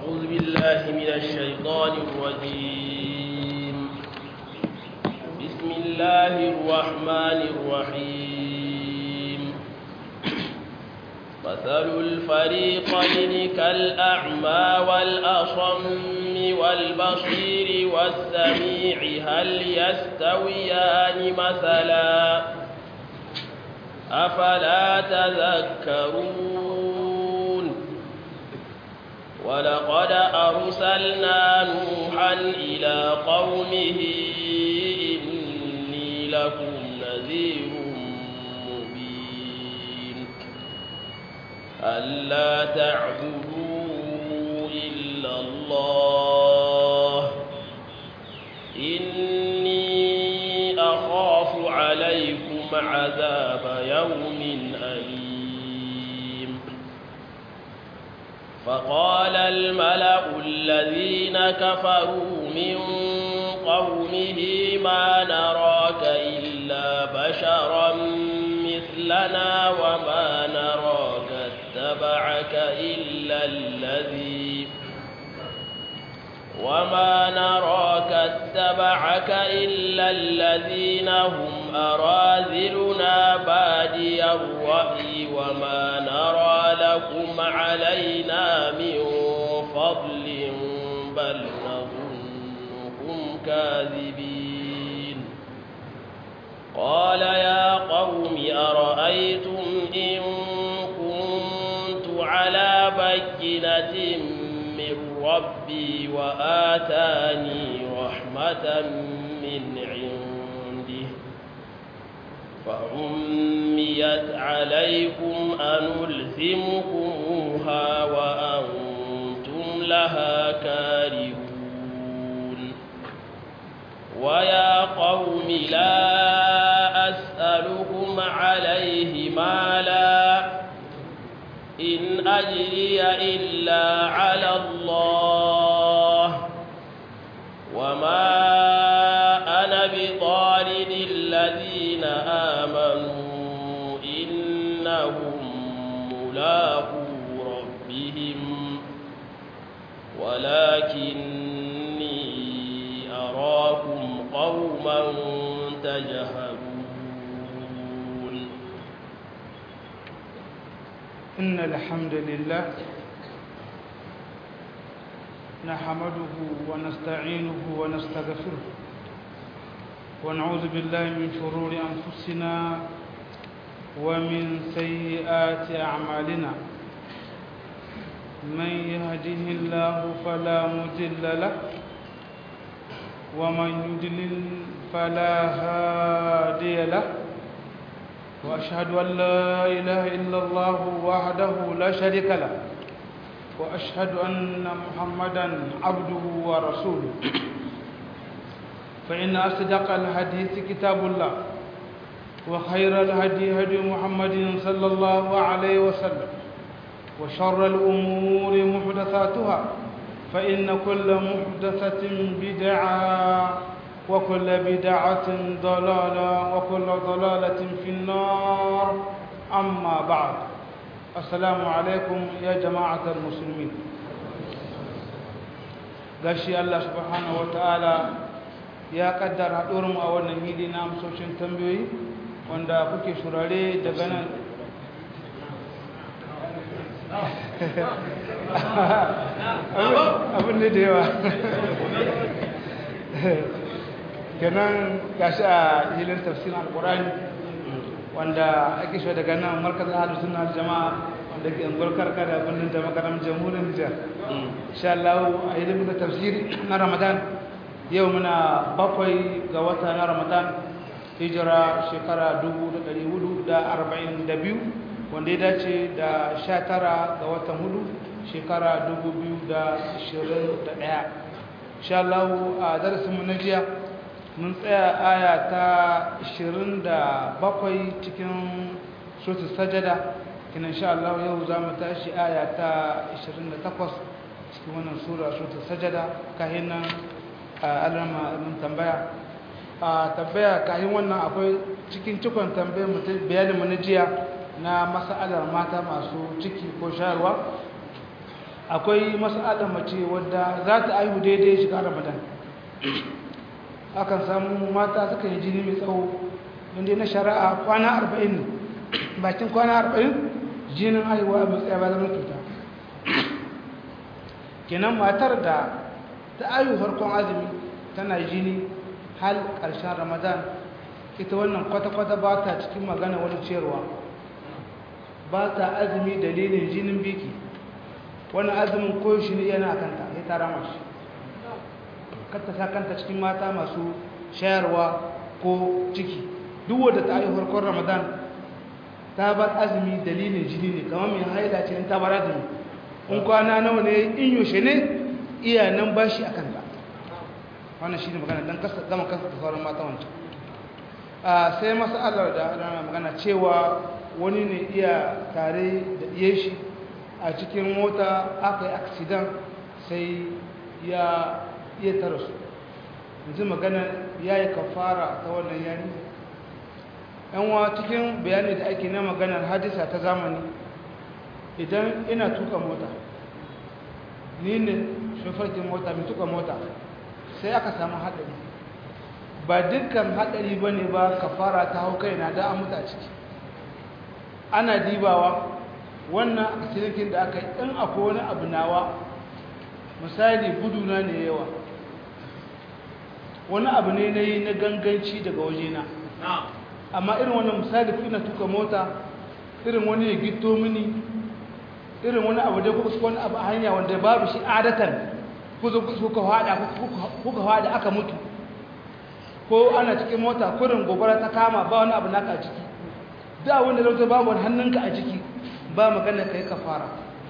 أعوذ بالله من الشيطان الرجيم بسم الله الرحمن الرحيم مثل الفريقين كالأعمى والأصم والبصير والسميع هل يستويان مثلا أفلا تذكرون ولقد أرسلنا نوحا إلى قومه إني لكم نذير مبين ألا تعبدوا إلا الله إني أخاف عليكم عذاب يوم أليم فقال الملأ الذين كفروا من قومه ما نراك إلا بشرا مثلنا وما نراك اتبعك إلا الذي وما نراك اتبعك إلا الذين هم أراذلنا بادي الرأي وما نرى لكم علينا من فضل بل نظنكم كاذبين قال يا قوم أرأيتم إن كنت على بينة من ربي وآتاني رحمة من عنده فعميت عليكم أنلزمكموها وأنتم لها كارهون ويا قوم لا أسألكم عليه مالا إن أجري إلا على الله وما أنا بطارد الذين آمنوا إنهم ملاقو ربهم ولكني أراكم قوما تجهلون إن الحمد لله نحمده ونستعينه ونستغفره ونعوذ بالله من شرور أنفسنا ومن سيئات أعمالنا من يهده الله فلا مضل له ومن يضلل فلا هادي له وأشهد أن لا إله إلا الله وحده لا شريك له وأشهد أن محمدا عبده ورسوله فإن أصدق الحديث كتاب الله وخير الهدي هدي محمد صلى الله عليه وسلم وشر الأمور محدثاتها فإن كل محدثة بدعة وكل بدعة ضلالة وكل ضلالة في النار أما بعد السلام عليكم يا جماعة المسلمين gashi Allah subhanahu wa ta'ala ya kaddara haɗuwarmu a wannan hili na amsoshin tambayoyi wanda kuke shurare daga nan abin ne da yawa kenan gashi a hilin tafsirin alkurani wanda ake shi daga nan markazin ahalus sunna jama'a wanda ke unguwar karkara birnin da makaram jamhuriyar Nijar insha Allah a hilin da tafsiri na Ramadan yau muna bakwai ga wata na Ramadan hijira shekara 1442 wanda ya dace da 19 ga watan hudu shekara 2021 insha Allah a darasinmu na jiya mun tsaya aya ta 27 cikin suratul sajada kina insha Allah yau za mu tashi aya ta 28 cikin wannan sura suratul sajada kahin nan alama mun tambaya a tambaya kahin wannan akwai cikin cikon tambayar mutum bayanin mu na jiya na mas'alar mata masu ciki ko shayarwa akwai mas'alar mace wadda za ta aihu daidai shiga ramadan akan samu mata suka yi jini mai tsawo inda na shari'a kwana arba'in ne bakin kwana arba'in jinin aihuwa mai tsaye ba zama cuta kenan matar da ta aihu farkon azumi tana jini hal ƙarshen ramadan ita wannan kwata-kwata ba ta cikin magana wani ciyarwa ba ta azumi dalilin jinin biki wani azumin koyaushe ne yana kanta ya tara mashi kanta sa kanta cikin mata masu shayarwa ko ciki duk wadda ta aihu farkon ramadan ta bar azumi dalilin jini ne kamar mai haila ce ta bar azumi in kwana nawa ne in yaushe ne iya nan ba shi a kanta wannan shi ne magana don gama kansa da sauran mata wancan sai masalar da ana magana cewa wani ne iya tare da iya shi a cikin mota aka yi aksidan sai ya iya tara su yanzu magana ya yi kafara ta wannan yani yanwa cikin bayani da ake na maganar hadisa ta zamani idan ina tuka mota ni ne shofarkin mota mai tuka mota sai aka samu haɗari ba dukkan haɗari ba ne ba kafara ta hau kaina da an mutu a ciki ana dibawa wannan aksidinkin da aka yi in akwai wani abu nawa misali guduna ne yawa wani abu ne na yi na ganganci daga wajena amma irin wannan misali ku ina tuka mota irin wani ya gito mini irin wani abu da kuka wani abu a hanya wanda babu shi adatan kuka hada kuka hada aka mutu ko ana cikin mota kurin gobara ta kama ba wani abu naka a ciki da wanda zai babu wani hannunka a ciki ba magana kai ka fara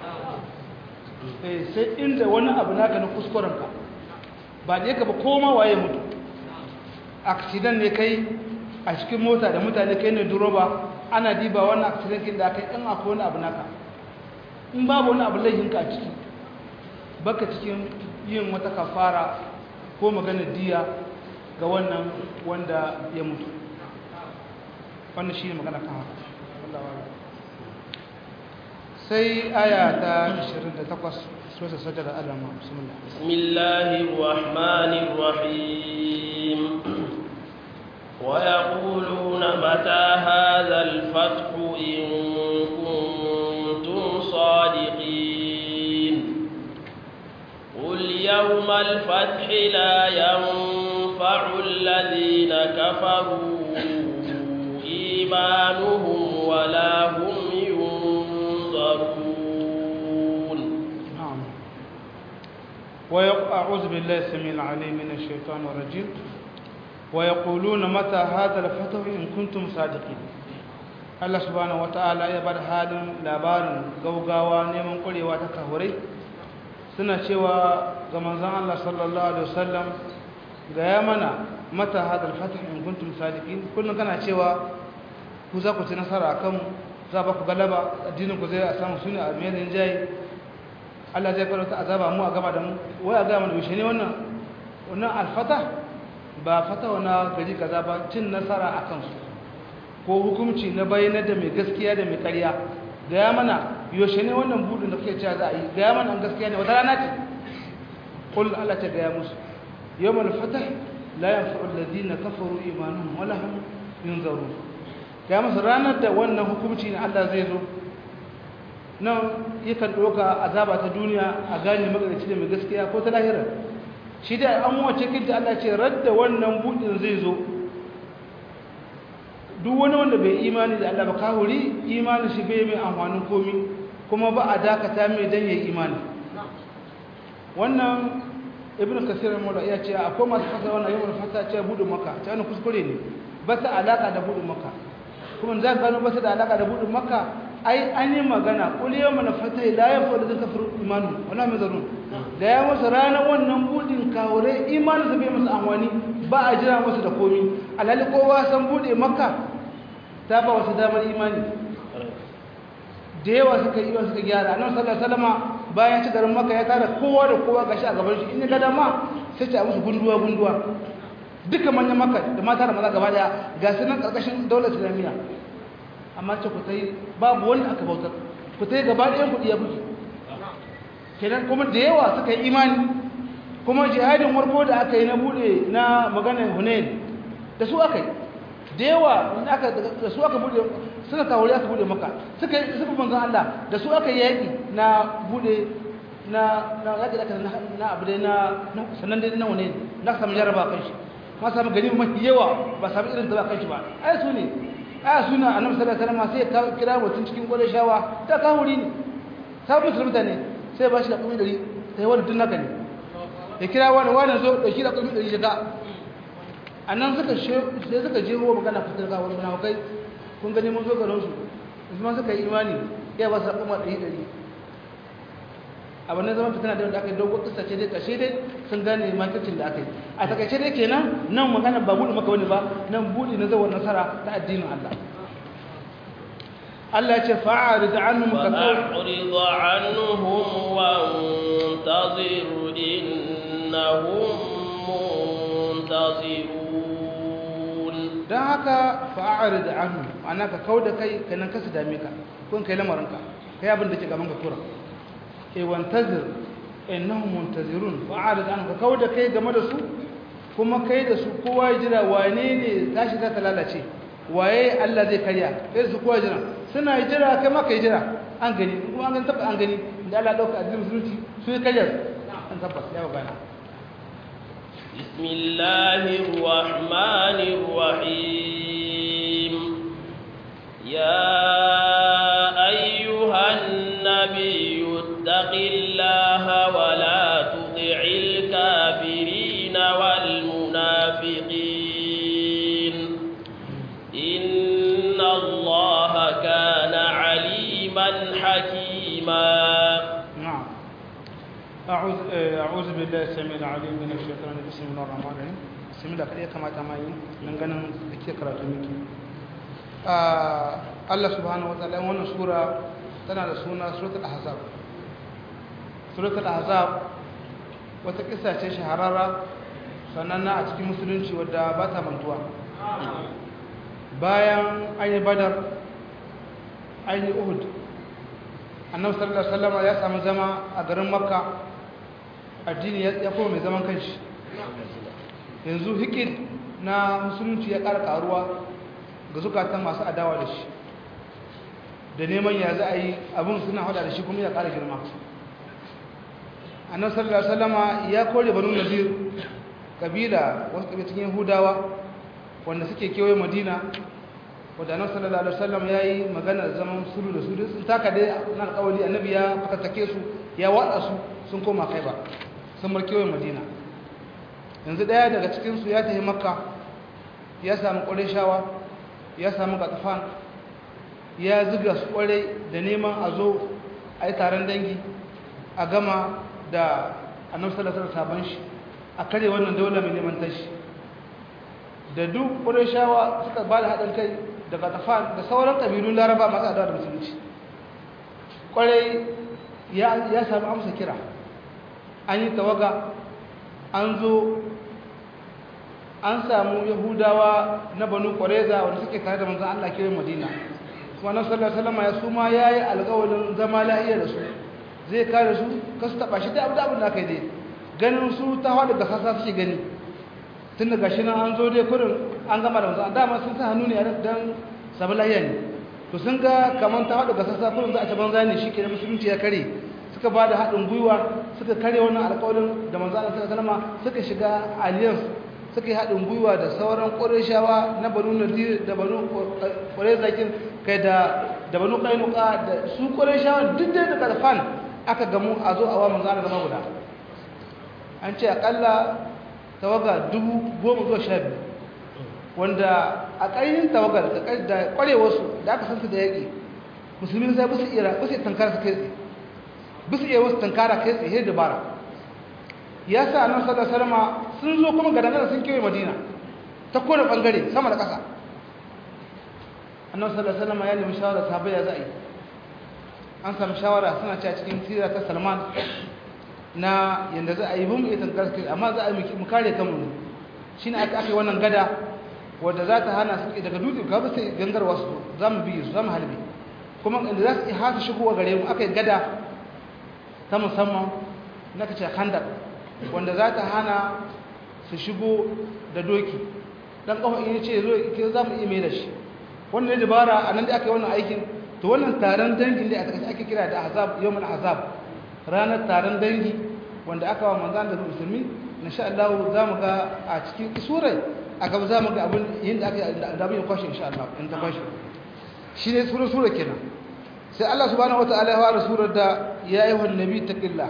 sai inda wani abu naka na kuskurenka ba da yaka ba koma waye mutu aksidan ne kai a cikin mota da mutane kai ne duroba ana diba wani aksidan kin da aka yi in akwai wani abu naka in babu wani abu laihinka a ciki baka cikin yin wata kafara ko magana diya ga wannan wanda ya mutu wannan shi ne magana kan haka sai aya ta 28 sura sajada alama bismillah bismillahir rahmanir rahim ويقولون متى هذا الفتح إن كنتم صادقين قل يوم الفتح لا ينفع الذين كفروا إيمانهم ولا هم ينظرون نعم وأعوذ بالله السميع العليم من الشيطان الرجيم ويقولون متى هذا الفتح إن كنتم صادقين Allah subhanahu wata'ala ya bar halin labarin gaugawa neman kurewa ta kahurai suna cewa ga manzon Allah sallallahu alaihi wasallam ga ya mana mata hadal fatih in kuntum sadiqin kullun kana cewa ku za ku ci nasara akan za ba ku galaba addinin ku zai a samu suna a mai jayi Allah zai fara ta azaba mu a gaba da mu wai a ga mana bishe ne wannan wannan alfata ba fata wana gari kaza ba cin nasara akan su ko hukunci na bayyana da mai gaskiya da mai ƙarya ga ya mana yaushe ne wannan budin da kuke cewa za a yi ga ya mana gaskiya ne wata rana ce qul Allah ta ga ya musu yawmal fatah la yanfa'u alladhina kafaru imanuhum wala hum yunzarun ga musu ranar da wannan hukunci ne Allah zai zo nan yakan doka azaba ta duniya a gane magana da mai gaskiya ko ta lahira shi da an wace kinta Allah ce radda wannan budin zai zo duk wani wanda bai imani da Allah ba kahuri imani shi bai mai amfanin komi kuma ba a dakata mai dan yayi imani wannan ibn kasir mawla ya ce akwai masu fasa wannan yawan fasa ce budin maka ta wani kuskure ne ba ta alaka da budin maka kuma za ka gano ba ta da alaka da budin maka ai an yi magana kul yawma nafata la yafu da kafir imanu wala mazarun da ya musu ranar wannan budin kawure imani su bai musu amfani ba a jira musu da komi alhali kowa san bude maka ta ba wasu damar imani da yawa suka yi suka gyara annabi sallallahu alaihi wasallama bayan ci garin maka ya tara kowa da kowa gashi a gaban shi in ga dama sai ta musu gunduwa gunduwa duka manyan maka da mata da maza gaba daya ga su nan karkashin daular islamiyya amma ce ku tai babu wanda aka bautar ku tai gaba ɗayan kuɗi ya buge kenan kuma da yawa suka yi imani kuma jihadin warko da aka yi na bude na maganar hunain da su aka yi da yawa da su aka bude suna kawuri aka bude maka suka yi suka manzan Allah da su aka yi yaƙi na bude na na yaƙi da aka na abu dai na sannan dai na hunain na samu jaraba kan shi ma samu gani mafi yawa ba samu irin da ba kan shi ba ai su ne ai su na annabi sallallahu alaihi wasallam sai ya kira mutum cikin gwada shawa ta kawuri ne sabon musulunta ne sai ba shi da kuma dari sai wani tun naka ne ya kira wani wani zo da shi da kuma dari shiga a nan suka sai suka je ruwa magana fitar ga wani mana kai kun gani mun zo garin su kuma suka yi imani ya ba su da kuma dari dari a wannan zaman fitina da aka yi dogo kisa ce dai kashe dai sun gane makircin da aka yi a takaice dai kenan nan magana ba buɗe maka wani ba nan buɗe na zawar nasara ta addinin Allah Allah ya ce fa'arid anhum ka fa'arid anhum wantazir innahum muntazirun dan haka fa'arid anhum ana ka kauda kai kanan ka su dame ka kun kai lamarin ka kai abin da ke gaban ka kura e wantazir innahum muntazirun fa'arid anhum ka kauda kai game da su kuma kai da su kowa jira wane ne tashi za ta lalace waye Allah zai karya sai su kowa jira suna jira kai maka jira an gani kuma an gani tabbas an gani da Allah dauka addinin musulunci su karya an tabbas ya gana bismillahir rahmanir rahim ya ayyuhan nabiyyu taqillaha wa la tuti'il kafirin wal munafiqin inna allaha kana aliman hakima نعم أعوذ أعوذ بالله السميع العليم من الشيطان بسم الله الرحمن الرحيم بسم الله كده كما تمايين من ganin kike karatu miki Allah subhanahu wataala wannan sura tana da suna suratul ahzab suratul ahzab wata kissa ce shahararra sananna a cikin musulunci wadda ba ta mantuwa bayan an yi badar an yi uhud annabi sallallahu alaihi wasallam ya samu zama a garin makka addini ya koma mai zaman kanshi yanzu hikid na musulunci ya ƙara ƙaruwa ga zukatan masu adawa da shi da neman ya za a yi abin suna hada da shi kuma ya ƙara girma annabi sallallahu alaihi wasallam ya kore banu nazir kabila wasu kabila cikin yahudawa wanda suke kewaye madina wadda annabi sallallahu alaihi wasallam yayi magana zaman sulhu da su sun taka dai na alƙawari annabi ya fatattake su ya watsa su sun koma kai ba sun bar kewaye madina yanzu daya daga cikin su ya tafi makka ya samu qurayshawa ya samu gatafan ya zuga su kware da neman a zo a yi taron dangi a gama da annabi sallallahu alaihi wasallam shi a kare wannan daular mai neman tashi da duk qurayshawa suka ba da haɗin kai daga tafan da sauran ƙabilun laraba masu adawa da musulunci ƙwarai ya sami amsa kira an yi tawaga an zo an samu yahudawa na banu ƙwareza wanda suke tare da manzan allah kiran madina kuma nan sallar salama ya suma ya yi alƙawarin zama la'iya da su zai kare su kasu taɓa shi da abu da abin da aka yi dai ganin su ta hawa daga sassa suke gani tun da gashi nan an zo dai kurin an gama da wasu dama sun sa hannu ne a don sabu lahiya ne to sun ga kamar ta haɗu ga sassa kurin za a ci banza ne shi ke musulunci ya kare suka ba da haɗin gwiwa suka kare wannan alƙawarin da manzo Allah sallallahu alaihi suka shiga alliance suka yi haɗin gwiwa da sauran ƙurayshawa na banu nadir da banu ƙurayzakin kai da da banu qainuqa da su ƙurayshawa duk da karfan aka gamu a zo a wa manzo Allah zama guda an ce akalla tawaga dubu goma zuwa sha biyu wanda a ƙayyar tawagar da ƙwarewarsu da aka sansu da yaƙi musulmi sai busu iya busu iya tankara su kai tsaye busu iya wasu tankara kai tsaye da bara ya sa nan sadar salama sun zo kuma ga dangane sun kewaye madina ta kone ɓangare sama da ƙasa annan sadar salama ya nemi shawara sahabai ya za a yi an sami shawara suna ci a cikin sira ta salman na yadda za a yi bin iya tankara su amma za a yi mu kare kanmu shi ne aka yi wannan gada wadda za ta hana suke daga dutse ka sai gangarwa su za mu biyu su za mu halbe kuma inda za su yi hasa shigowa gare mu aka yi gada ta musamman na kace khandaq wanda za ta hana su shigo da doki dan kafa in ce zo ke za mu iya mai da shi wannan dabara a nan da aka yi wannan aikin to wannan taron dangin da ake kira da ahzab yawmul ahzab ranar taron dangi wanda aka wa manzan da musulmi insha Allah za mu ga a cikin surai a gaba za mu ga abin yin da aka da abin kwashe insha Allah in ta kwashe shi ne sura sura kenan sai Allah subhanahu wataala ya fara surar da ya ayyuhan nabi taqillah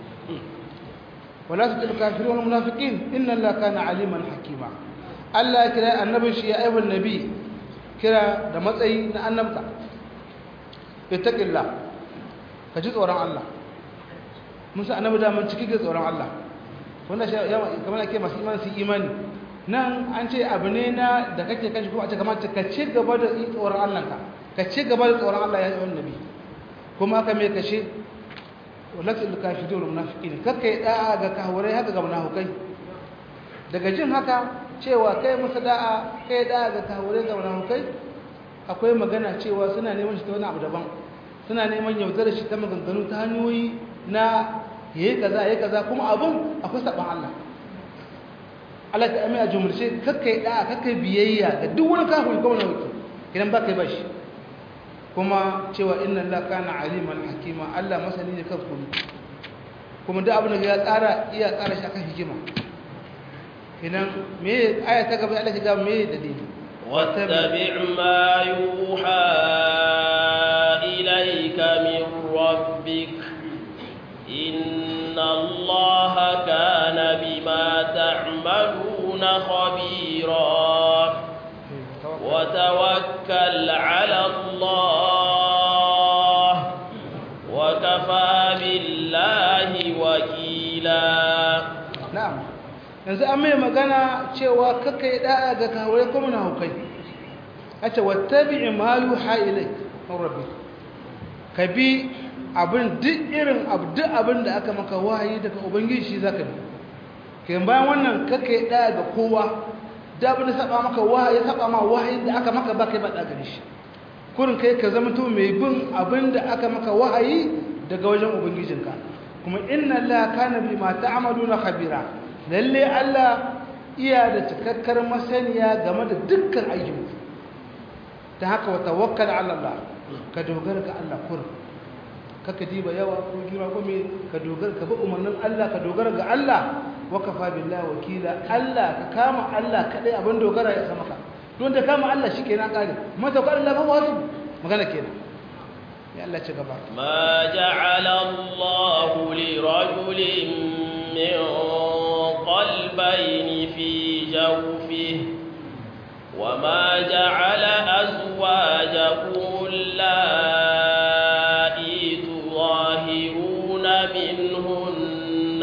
wala tutil kafirin wal munafiqin inna allaha kana aliman hakima Allah ya kira annabin shi ya ayyuhan nabi kira da matsayi na annabta ittaqillah ka ji tsoron Allah musa annabi da mun ciki ga tsoron Allah wanda shi kamar ake masu imani su imani nan an ce abu ne na da kake kashi kuma a ce kamar ka ci gaba da tsoron Allah ka ka ci gaba da tsoron Allah ya yi annabi kuma aka mai kashe walatul kafirin wal munafiqin kakkai da'a ga kahurai haka ga munafikai daga jin haka cewa kai musu da'a kai da'a ga kahurai ga munafikai akwai magana cewa suna neman shi ta wani abu daban suna neman yaudar shi ta maganganu ta hanyoyi na yayi kaza yayi kaza kuma abun akwai saban Allah Allah ta amina jumurce kakkai da kakkai biyayya ga duk wani kafiri ko wani wuki idan ba kai bashi kuma cewa inna Allah kana aliman hakima Allah masani ne kan kuma kuma duk abin da ya tsara iya tsara shi akan hikima idan me aya ta gaba Allah ta ga me dalili واتبع ما يوحى إليك من ربك إن الله كان بما تعملون خبيرا وتوكل على الله وكفى بالله وكيلا نعم yanzu an mai magana cewa kaka yi da'a ga kawai kuma na hukai a ce wattabi'i ma yuha ilai an rabbi ka bi abin duk irin duk abin da aka maka wahayi daga ubangiji shi zaka bi kayan bayan wannan kaka yi da'a ga kowa da abin da saba maka wahayi saba ma wahayi da aka maka ba kai ba da gare shi kurin kai ka zama to mai bin abin da aka maka wahayi daga wajen ubangijinka kuma inna allaha kana bima ta'maluna khabira lalle Allah iya da cikakkar masaniya game da dukkan ayyuka ta haka wa tawakkal ala Allah ka dogara ga Allah kur kaka diba yawa ko girma ko me ka dogara ka bi umarnin Allah ka dogara ga Allah wa kafa billahi wakila Allah ka kama Allah kadai abin dogara ya sama ka don da kama Allah shikenan kare mata ko Allah ba wasu magana kenan ya Allah ci gaba ma ja'ala Allah li rajulin min قلبين في جوفه وما جعل أزواجكم اللائي تظاهرون منهن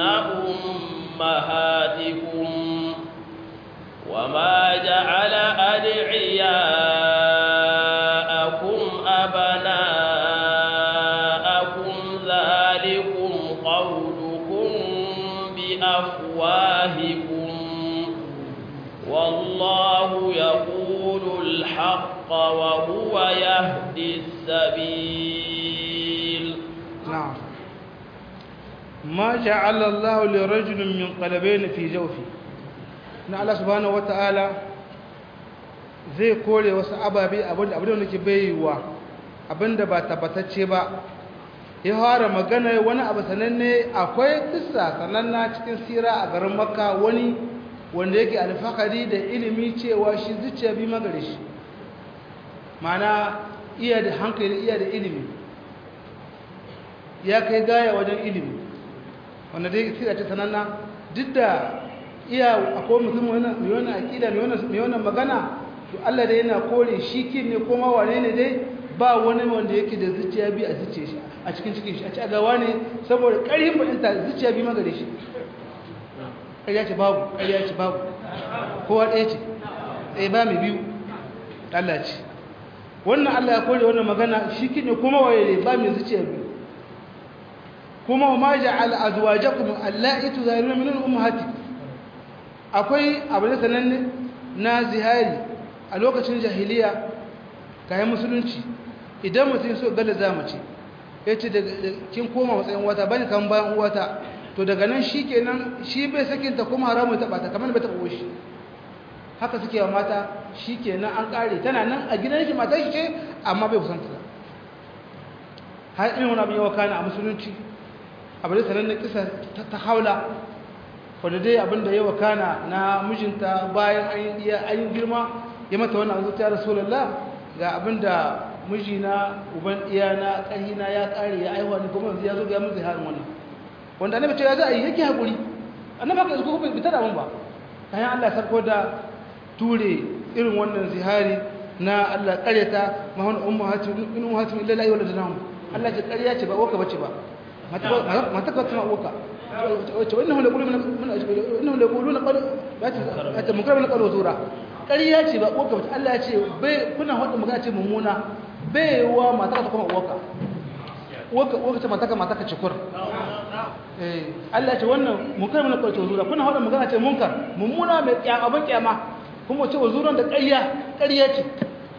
أمهاتكم وما جعل أدعياءكم أبناءكم ذلكم قولكم بأفواهكم والله يقول الحق وهو يهدي السبيل نعم ما جعل الله لرجل من قلبين في جوفه na Allah subhanahu wata'ala zai kore wasu ababe abinda abinda nake baiwa abinda ba tabbatacce ba ya fara magana wani abu sananne akwai kissa sananna cikin sira a garin makka wani wanda yake alfakari da ilimi cewa shi zuciya bi magare shi mana iya da hankali iya da ilimi ya kai gaya wajen ilimi wanda dai sira ta sananna duk da iya akwai mutum mai wannan akida mai wannan magana to Allah dai yana kore shi kin ne kuma wane ne dai ba wani wanda yake da zuciya bi a zuciya shi a cikin cikin shi a ci a gawa ne saboda ƙarfin fahimta zuciya bi magare shi ƙarya ce babu ƙarya ce babu kowa ɗaya ce ɗaya ba mai biyu Allah ce wannan Allah ya kore wannan magana shi kin ne kuma waye ne ba mai zuciya biyu kuma ma ja'al azwajakum allati tuzahiruna min ummahatikum akwai abu da sananne na zihari a lokacin jahiliya kayan musulunci idan mutum so gada za mace ya ce kin koma matsayin wata bani kan bayan uwata to daga nan shi kenan shi bai sakinta kuma haramun taɓa ta kamar bai taɓa shi haka suke wa mata shi kenan an ƙare tana nan a gidan shi mata shi ce amma bai kusanta ta har irin wani abin yawa kana a musulunci abu da sanar kisa ta haula wadda dai abin da yawa kana na mijinta bayan an yi girma ya mata wannan abu ta rasulallah ga abin da mijina uban iyana ƙahina ya ƙare ya aihuwa ni kuma yanzu ya zo ga mun zai harin wannan wanda annabi ce ya za a yi yake haƙuri annabi haka yanzu kuma bai da mun ba kayan Allah sarko da ture irin wannan zihari na Allah ƙaryata mahon ummu hatim in ummu hatim illa la yawladun Allah ce ƙarya ce ba uwarka bace ba mata ka tana uwarka wace wannan hula quluna wannan hula quluna qad ba ta mukarrama na qalu zura ƙarya ce ba uwarka bace Allah ya ce bai kuna hada magana ce mummuna bai wa mata ka kuma uwarka uwarka uwarka ce mata ka mata ka cikur eh Allah ya ce wannan mukarrama na qalu zura kuna hada magana ce munkar mummuna mai kyama ban kyama kuma ce wazuran da ƙarya ƙarya ce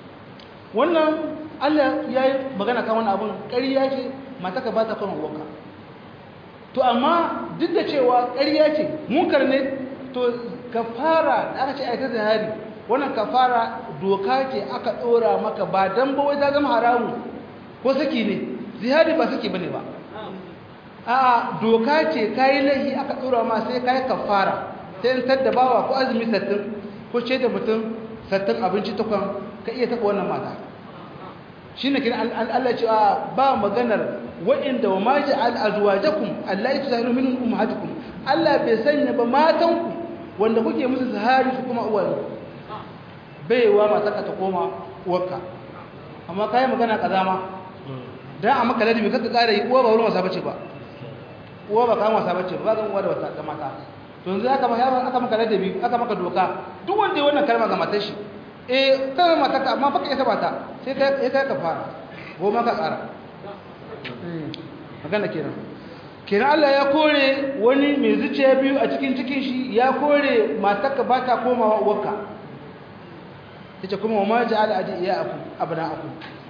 wannan Allah ya yi magana kan wani abin ƙarya ce mataka ba ta kwanan uwarka to amma duk da cewa ƙarya ce munkar ne to kafara da aka ce aikata hari wannan kafara doka ce aka ɗora maka ba don bawai ta zama haramu ko saki ne zihari ba saki bane ba a doka ce kayi laihi aka ɗora ma sai kayi kafara sai in tadda bawa ko azumi sattin ko ce da mutum sattin abinci takwan ka iya taɓa wannan mata shi ne kira Allah cewa ba maganar wa'inda wa maji al'azuwajakun Allah ya tuzahiru minin umahatukum Allah bai sanya ba matanku wanda kuke musu zahari su kuma uwaye baiwa mataka ta koma uwarka amma kayi magana kazama don a maka ladabi kaka kara yi uwa ba wurin wasa bace ba uwa ba kan wasa bace ba zan uwa da wata mata to yanzu aka maka ladabi aka maka doka duk wanda ya wannan kalma ga matar shi eh tana mataka amma baka isa bata sai kai kai ka fara goma ka tsara magana kenan kenan Allah ya kore wani mai zuciya biyu a cikin cikin shi ya kore mataka ba ta komawa uwarka yace kuma wa ma ja'ala adiyakum abna'akum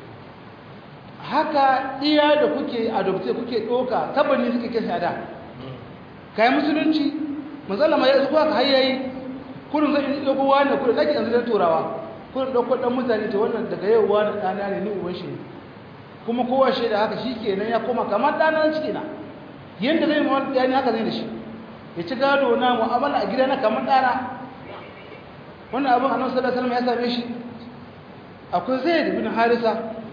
haka iya da kuke adopte kuke doka tabbani suke kai sada kai musulunci manzala ya zuwa ka hayyayi kurin zai yi dogo wani kurin zaki yanzu da turawa kurin dauko dan mutane ta wannan daga yau wani dana ne ni uwan shi kuma kowa shi da haka shikenan ya koma kamar dana ciki na yanda zai mu yani haka zai da shi ya ci gado na mu'amala a gidana kamar dana wannan abin annabi sallallahu alaihi wasallam ya same shi akwai zaid bin harisa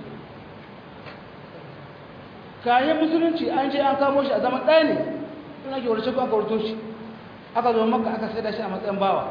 kayan musulunci an je an kamo shi a zaman ɗaya ne ina ke warce ko aka warto shi aka zo maka aka sai da shi a matsayin bawa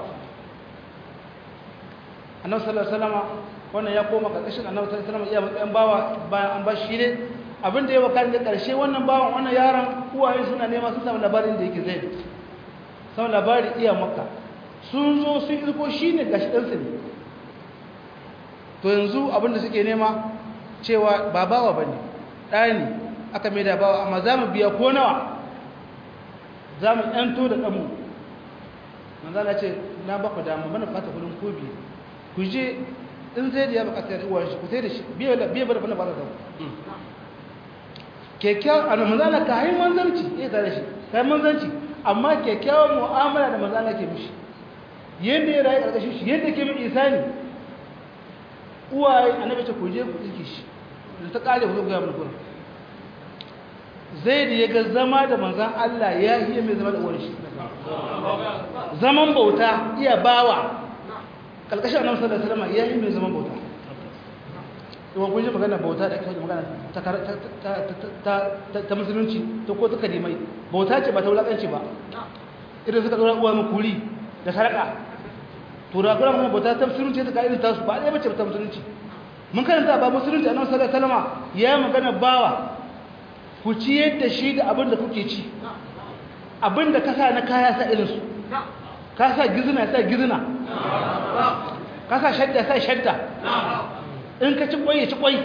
annabi sallallahu alaihi wasallam wannan ya koma karkashin annabi sallallahu alaihi wasallam iya matsayin bawa bayan an bashi ne abin da ya wakar da karshe wannan bawan wannan yaron uwaye suna nema sun samu labarin da yake zai samu labari iya maka sun zo sun irko shi ne gashi ɗansa ne to yanzu abin da suke nema cewa ba bawa ba ne ɗaya ne aka mai da bawa amma za mu biya ko nawa za mu ‘yanto da ɗanmu manzana ce na ba ku damu mana fata kudin ko biyu ku je in zai da ya bukatar uwar shi ku sai da shi biya ba da bana ba da damu kyakkyawan a manzana ka hain manzanci ya tare shi ka hain manzanci amma kyakkyawan mu'amala da manzana ke mishi yadda ya rayu ƙarƙashin shi yadda ke min isani uwaye annabi ce ku je ku tsike shi da ta kare ku ga mun kuma zai da yaga zama da manzon Allah ya yi mai zama da uwar shi zaman bauta iya bawa kalkashin annabi sallallahu alaihi wasallam ya yi mai zaman bauta to kun ji magana bauta da kai magana ta ta ta musulunci ta ko ta kalimai bauta ce ba ta wulakanci ba idan suka dora uwa mu kuri da saraka tura kuma kuma bauta ta musulunci ta kai ta su ba dai bace ta musulunci mun karanta ba musulunci annabi sallallahu alaihi wasallam ya magana bawa ku ci yadda shi da abin da kuke ci abin da ka sa na kaya sa irin su ka sa gizina sa gizina ka sa shadda sa shadda in ka ci kwai ya ci kwai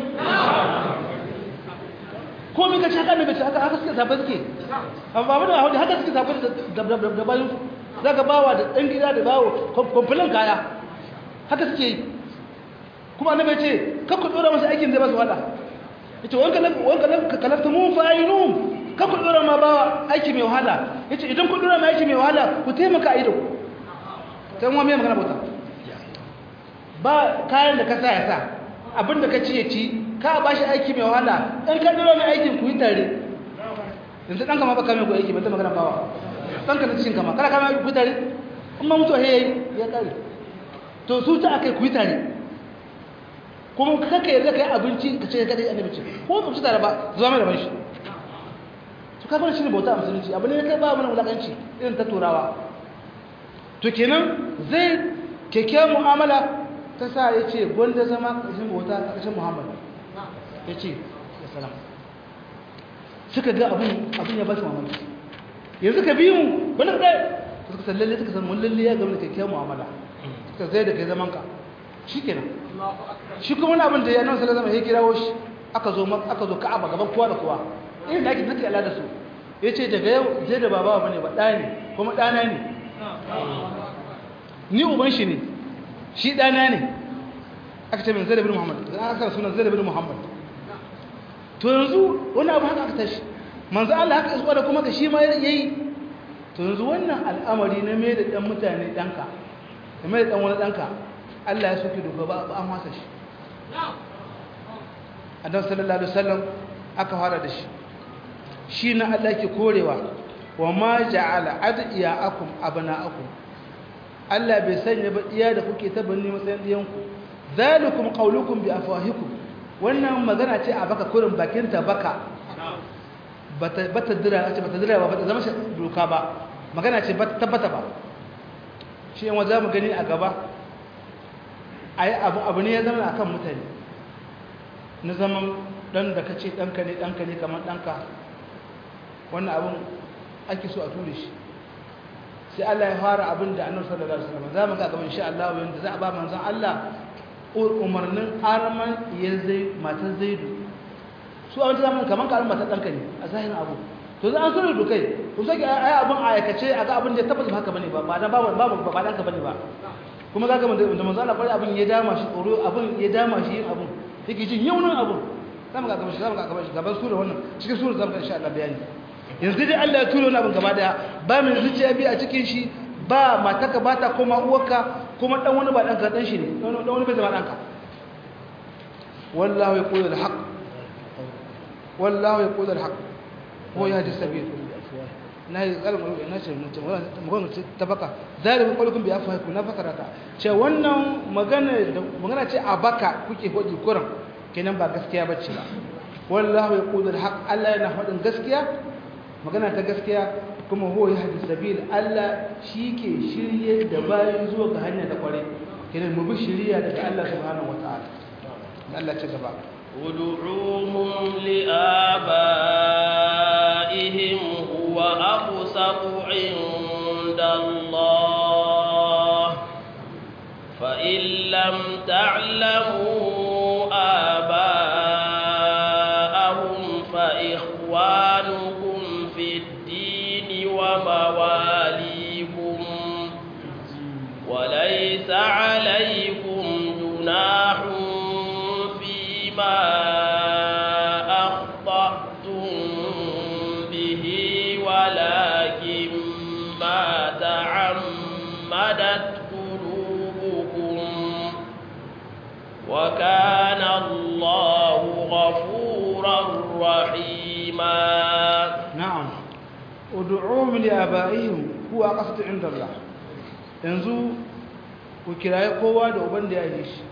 ko min ka ci haka ne bai haka haka suke sabai suke amma ba da haka suke sabai da bayan su za ka bawa da ɗan gida da bawo kwamfilin kaya haka suke yi kuma annabi ce kakku ɗora masu aikin zai ba su wada yace wanka wanka ka kalafta mun fa'inum ka ku dora ma ba aiki mai wahala yace idan ku dora ma aiki mai wahala ku taimaka a ido sai mu mai magana bauta ba kayan da ka sa ya sa abinda ka ci ya ci ka ba shi aiki mai wahala in ka dora mai aikin ku yi tare yanzu ɗanka ma ba kame ku aiki ba ta magana bawa ɗanka na cikin kama kana kame ku yi tare in ma mutuwa ya ya kare to su ta aka yi ku yi tare kuma kaka yarda ka yi abinci ka ce ka dai annabi ce ko ba su tare ba zuwa mai da ban shi to kaga shi ne bauta a musulunci abu ne kai ba mana wulakanci irin ta turawa to kenan zai keke mu'amala ta sa ya ce gwanda zama ƙarshen bauta ƙarshen muhammad ya ce ya salam suka ga abin abin ya ba su mamaki yanzu ka biyu wani ɗaya suka san lalle suka san mun lalle ya gaba da keke mu'amala suka zai da kai zaman ka shi kenan shi kuma wani abin da ya nan sallar zama ya kirawo shi aka zo aka zo ka'aba gaban kowa da kowa irin da ake nake ala da su ya ce daga yau zai da baba bane ba ɗa ne kuma ɗana ne ni uban shi ne shi ɗana ne aka ce min zai da bin muhammad zan aka sunan zai da bin muhammad to yanzu wani abu haka aka tashi manzo Allah haka isuwa da kuma ka shi ma yayi to yanzu wannan al'amari na mai da ɗan mutane ɗanka da mai da ɗan wani ɗanka Allah ya soke doka ba an wasa shi annabi sallallahu alaihi wasallam aka fara da shi shi na Allah ke korewa wa ma ja'ala adiyakum abna'akum Allah bai sanya ba iya da kuke ta banni matsayin diyanku zalikum qaulukum bi afwahikum wannan magana ce a baka kurin bakin ta baka bata bata dira ce bata dira ba bata zama doka ba magana ce bata tabbata ba shi yan waza mu gani a gaba ai abu abu ne ya zama akan mutane na zaman dan da kace danka ne danka ne kamar danka wannan abin ake so a ture shi sai Allah ya fara abin da annabi sallallahu alaihi wasallam zamu ga gaban insha Allah yanda za a ba manzon Allah umarnin arman ya zai matan zaidu su a wata zaman kaman karin matan danka ne a zahirin abu to za an so da kai ku sake ai abin a aikace a ga abin da tabbata haka bane ba ba dan ba ba ba danka bane ba kuma za ka da manzon Allah bari abin ya dama shi tsoro abin ya dama shi yin abin yake jin yaunin abin zamu ga gaban shi zamu ga gaban shi gaban sura wannan cikin sura zamu ga insha Allah bayani yanzu dai Allah ya turo wani abin gaba daya ba mai zuciya biyu a cikin shi ba mataka ba ta koma uwarka kuma dan wani ba ɗanka ɗan shi ne dan wani bai zama ɗanka wallahu ya ƙudu da haƙ wallahu ya ƙudu da haƙ ko ya ji sabi na yi tsarin ƙwarƙwar na ce magana ta baka zai ƙwarƙwar bai afuwa ku na fasara ta ce wannan magana ce a baka kuke hoji kuran kenan ba gaskiya ba ce ba wallahu ya ƙudu da haƙ Allah yana faɗin gaskiya magana ta gaskiya kuma huwa ya hadis sabil Allah shi ke shirye da bayan zuwa ga hanya da kware kiran mu bi shiriya daga Allah subhanahu wataala Allah ci gaba ud'uuhum liabaihim huwa aqsatu 'inda Allah fa in lam ta'lamu آباءهم فإخوانكم في الدين ومواليكم وليس عليكم جناح فيما أخطأتم به ولكن ما تعمدت قلوبكم وكان الله غفورا رحيما na'am ud'uhum li abaihim huwa aqsatu 'inda Allah yanzu ku kiraye kowa da uban da ya yi shi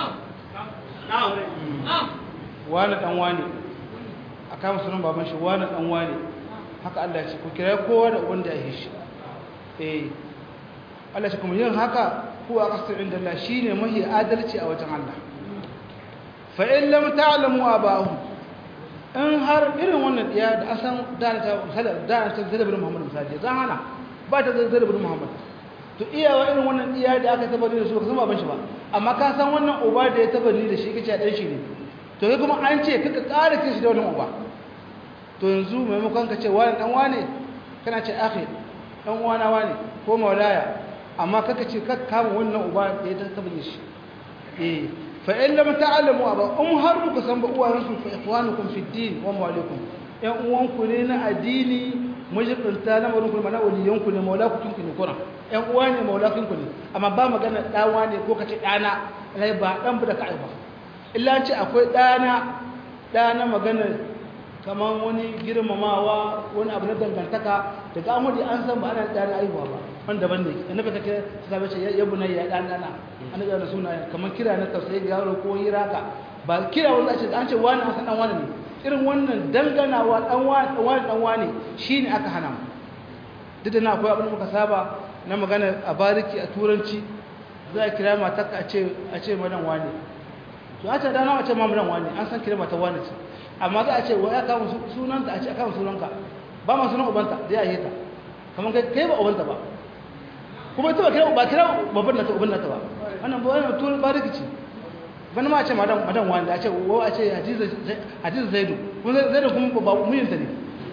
wani dan wani aka musu nan baban shi wani dan wani haka Allah ya ce ku kiraye kowa da uban da ya yi shi eh Allah ya ce kuma yin haka huwa aqsatu 'inda Allah shine mahi adalci a wajen Allah fa in lam ta'lamu aba'ahum in har irin wannan ɗiya da asan dana ta dana ta zai bin Muhammad misali zan hana ba ta zai bin Muhammad to iyawa irin wannan ɗiya da aka tabbata da su ka san baban shi ba amma ka san wannan uba da ya tabbata da shi kace dan shi ne to kai kuma an ce kaka ƙara kin shi da wannan uba to yanzu maimakon ka ce wani dan wane kana ce akhi dan uwana wane ko maulaya amma kaka ce kaka kama wannan uba da ya tabbata shi eh fa in lam ta'lamu aba um har muku san ba uwayensu fa ikhwanukum fi din wa mawalikum yan uwanku ne na addini mujibinta na wurin kuma na waliyanku ne maulakukin ku ne kuna yan uwa ne maulakin ku ne amma ba magana dawa ne ko kace dana lai ba dan bu da kai ba illa ce akwai dana dana magana kaman wani girmamawa wani abu na dangantaka daga amudi an san ba ana dana aihuwa ba wanda ban ne annabi kake sai bace ya bunayya dan dana annabi da suna kaman kira na tausayi ga yaro ko hiraka ba kira wanda ce an ce wani an san dan wani ne irin wannan danganawa dan wani dan wani shine aka hana mu duk da na akwai abin da muka saba na magana a bariki a turanci za a kira matarka a ce a ce madan wani to a ce dana a ce mamudan wani an san kira mata wani ce amma za a ce wa ya kawo sunanta a ce a kawo sunanka ba ma sunan ubanta da ya yi ta kamar kai kai ba ubanta ba kuma ita ba kira ba kira babban nata uban nata ba wannan ba wannan turan bariki ce wani ma a ce madan madan wani a ce wa a ce hadiza hadiza zaidu kuma zaidu kuma ba muyinta ne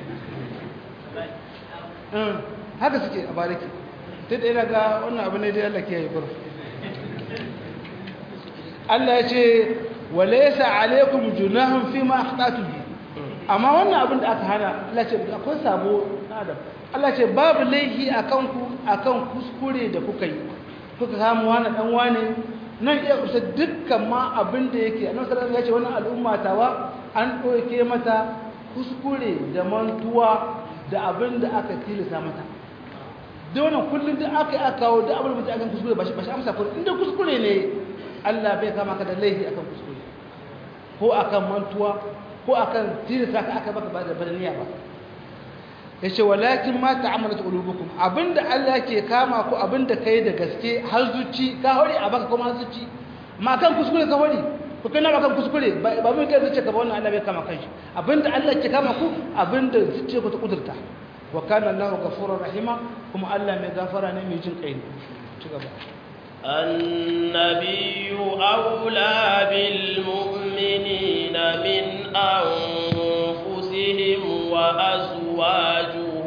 haka suke a bariki ta da yana ga wannan abu ne da Allah ke yi gurin Allah ya ce walaysa alaikum junahun fi ma akhtatu bi amma wannan abin da aka hana Allah ce akwai sabo adam Allah ce babu laihi akan ku akan kuskure da kuka yi kuka samu wani dan wane nan iya kusa dukkan ma abin da yake annabi sallallahu alaihi wasallam ya ce wannan al'umma tawa an doke mata kuskure da mantuwa da abin da aka tilasa mata da wannan kullum da aka yi aka kawo da abin da aka kuskure ba shi amsa kullum inda kuskure ne Allah bai kama ka da laifi akan kuskure ko akan mantuwa ko akan tilasta ka aka baka ba da badaniya ba yace walakin ma ta'amalat qulubukum abinda Allah ke kama ku abinda kai da gaske har zuci ka hore a baka kuma zuci ma kan kuskure ka hore ku kana ba kan kuskure ba mun kai zuciya ka ba wannan Allah bai kama kanshi abinda Allah ke kama ku abinda zuciya ku ta kudurta wa kana Allahu ghafurur rahima kuma Allah mai gafara ne mai jin kai ne ci gaba النبي أولى بالمؤمنين من أنفسهم وأزواجه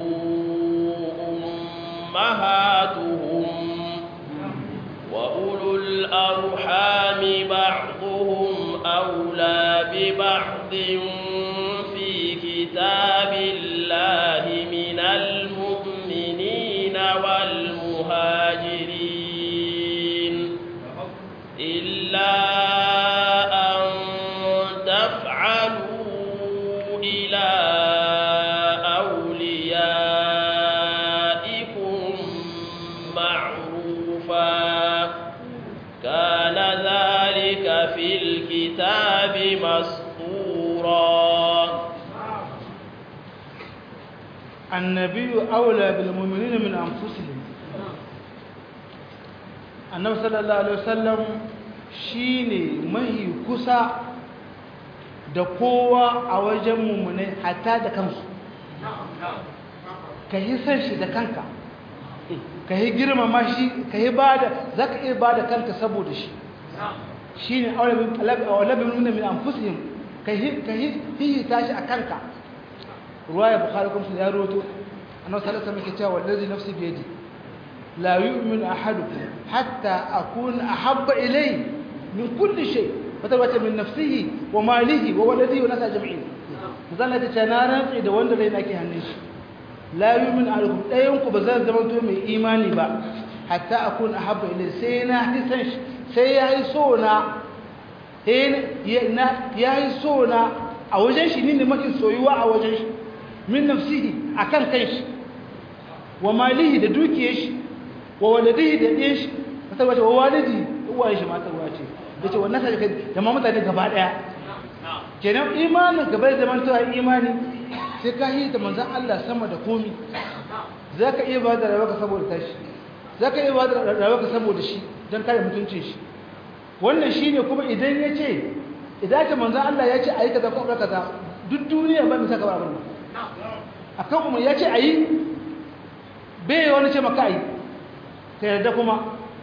أمهاتهم وأولو الأرحام بعضهم أولى ببعض في كتاب الله من المؤمنين والمهاجرين إلا أن تفعلوا إلى أوليائكم معروفا كان ذلك في الكتاب مسطورا النبي أولى بالمؤمنين من أنفسهم النبي صلى الله عليه وسلم shine mahi kusa da kowa a wajen mummunai hatta da kansu ka yi san shi da kanka ka yi girmama shi ka yi bada za ka iya bada kanka saboda shi shi ne aulabin nuna min amfusihim ka yi hihita shi a kanka ruwa ya bukari kuma ya roto annabi sallallahu alaihi wasallam cewa wallazi nafsi bi yadi la yu'minu ahadukum hatta akuna ahabba ilayhi min kulli shay wata min nafsihi wa malihi wa waladihi wa nasa jami'in zan ta ce na rantsi da wanda rai nake hannun shi la yu'minu ahadukum dayan ku ba zan zama to mai imani ba hatta akuna ahabba ilayhi sai na hisan shi sai yayi so na ya yi so na a wajen shi ne mafi soyuwa a wajen shi min nafsihi akan kanshi wa malihi da dukiyar shi wa waladihi da ɗiyar shi wata wace wa walidi uwaye shi mata ruwa ce da ce wannan sai da ma mutane gaba daya kenan imanin gaba da zaman tuwa imani sai ka yi da manzon Allah sama da komi zaka iya ba da rayuwarka saboda tashi zaka iya ba da rayuwarka saboda shi don kare mutuncin shi wannan shine kuma idan ya ce idan ka manzon Allah ya ce ayi kaza ko kaza duk duniya ba mai saka ba abin akan kuma ya ce ayi bai wani ce maka ayi ka yarda kuma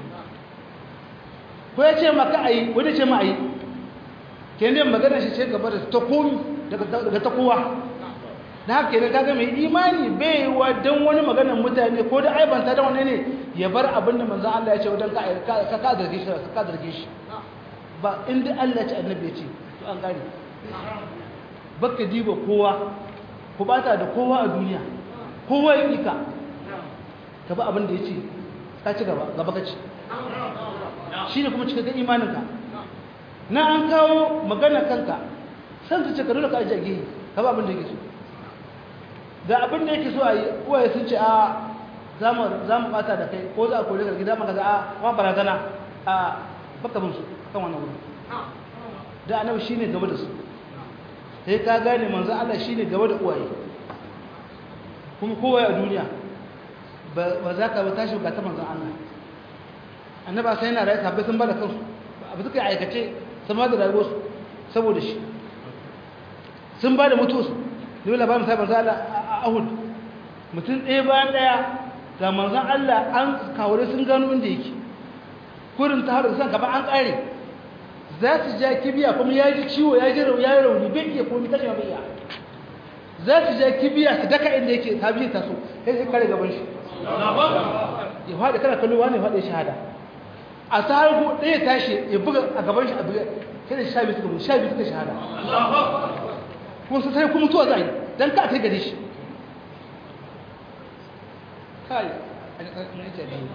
ko ya ce maka ayi wani ce ma ayi ke ne magana shi ce gaba da ta komi daga ta kowa da haka ne kaga mai imani bai wa don wani maganar mutane ko da aibanta da wani ne ya bar abin da manzan Allah ya ce wajen ka ka zarge shi ka zarge shi ba inda Allah ya ce annabi ya ce to an gane baka diba kowa ku bata da kowa a duniya kowa ya ƙika ka ba abin da ya ce ka ci gaba gaba ka ci shi ne kuma cikakken imaninka na an kawo magana kanka san su ce ka dole ka ajiye gehe ka ba abin da yake so ga abin da yake so a yi uwaye sun ce a za mu bata da kai ko za a kore ka gida maka za a kuma barazana a baka bin su kan wannan wuri da annabi shine gaba da su sai ka gane manzo Allah shine gaba da uwaye kuma kowa a duniya ba za ka ba tashi ga ta manzo Allah annaba sai yana rayu sabbai sun bada kansu abu suka yi aikace sun bada rayuwarsu saboda shi sun bada mutuwarsu ne labarin sai manzo Allah a Ahud mutum ɗaya bayan ɗaya ga manzon Allah an kawure sun gano inda yake kurin ta haɗu san gaba an ƙare za su ja kibiya kuma ya ji ciwo ya ji ya rauni bai iya komi kashe bai iya za su ja kibiya su daka inda yake ta biyu taso sai sai kare gaban shi ya faɗi kana kallo wani faɗi shahada a ta harko ɗaya tashi ya buga a gaban shi a buga sai da sha biyu suka mutu sha biyu suka shahada kuma su sai kuma mutuwa za a yi don ka kai gare shi kai a ƙarƙar biyu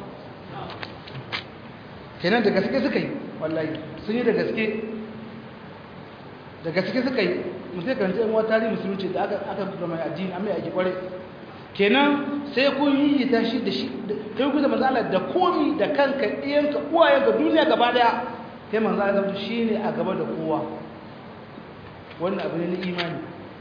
kenan da gaske suka yi wallahi sun yi da gaske da gaske suka yi mutum kan ce wata tarihi musulunci da aka aka zama addini amma yake kware kenan sai kun yi ta shi da shi kai ku da manzo Allah da komi da kanka iyanka uwayenka duniya gaba daya kai manzo Allah shine a gaba da kowa wannan abu ne na imani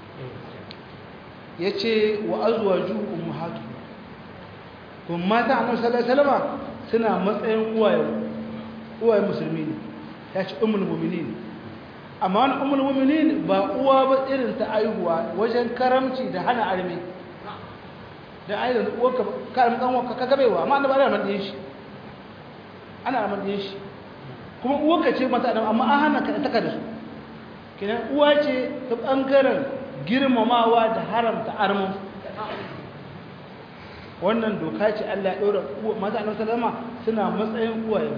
yace wa azwaju ummahatu kuma mata annabi sallallahu alaihi wasallam suna matsayin uwayen uwayen musulmi ne ya ce umul mu'minin amma wani umul mu'minin ba uwa ba irin ta aihuwa wajen karamci da hana arme da ai da uwarka karam dan uwarka ka gabewa amma annabi ana mandin shi ana mandin shi kuma uwarka ce mata adam amma an hana ka taka da su kenan uwa ce ta bangaren girmamawa da haramta armu wannan doka ce Allah ya ɗora mata annabi sallama suna matsayin uwaye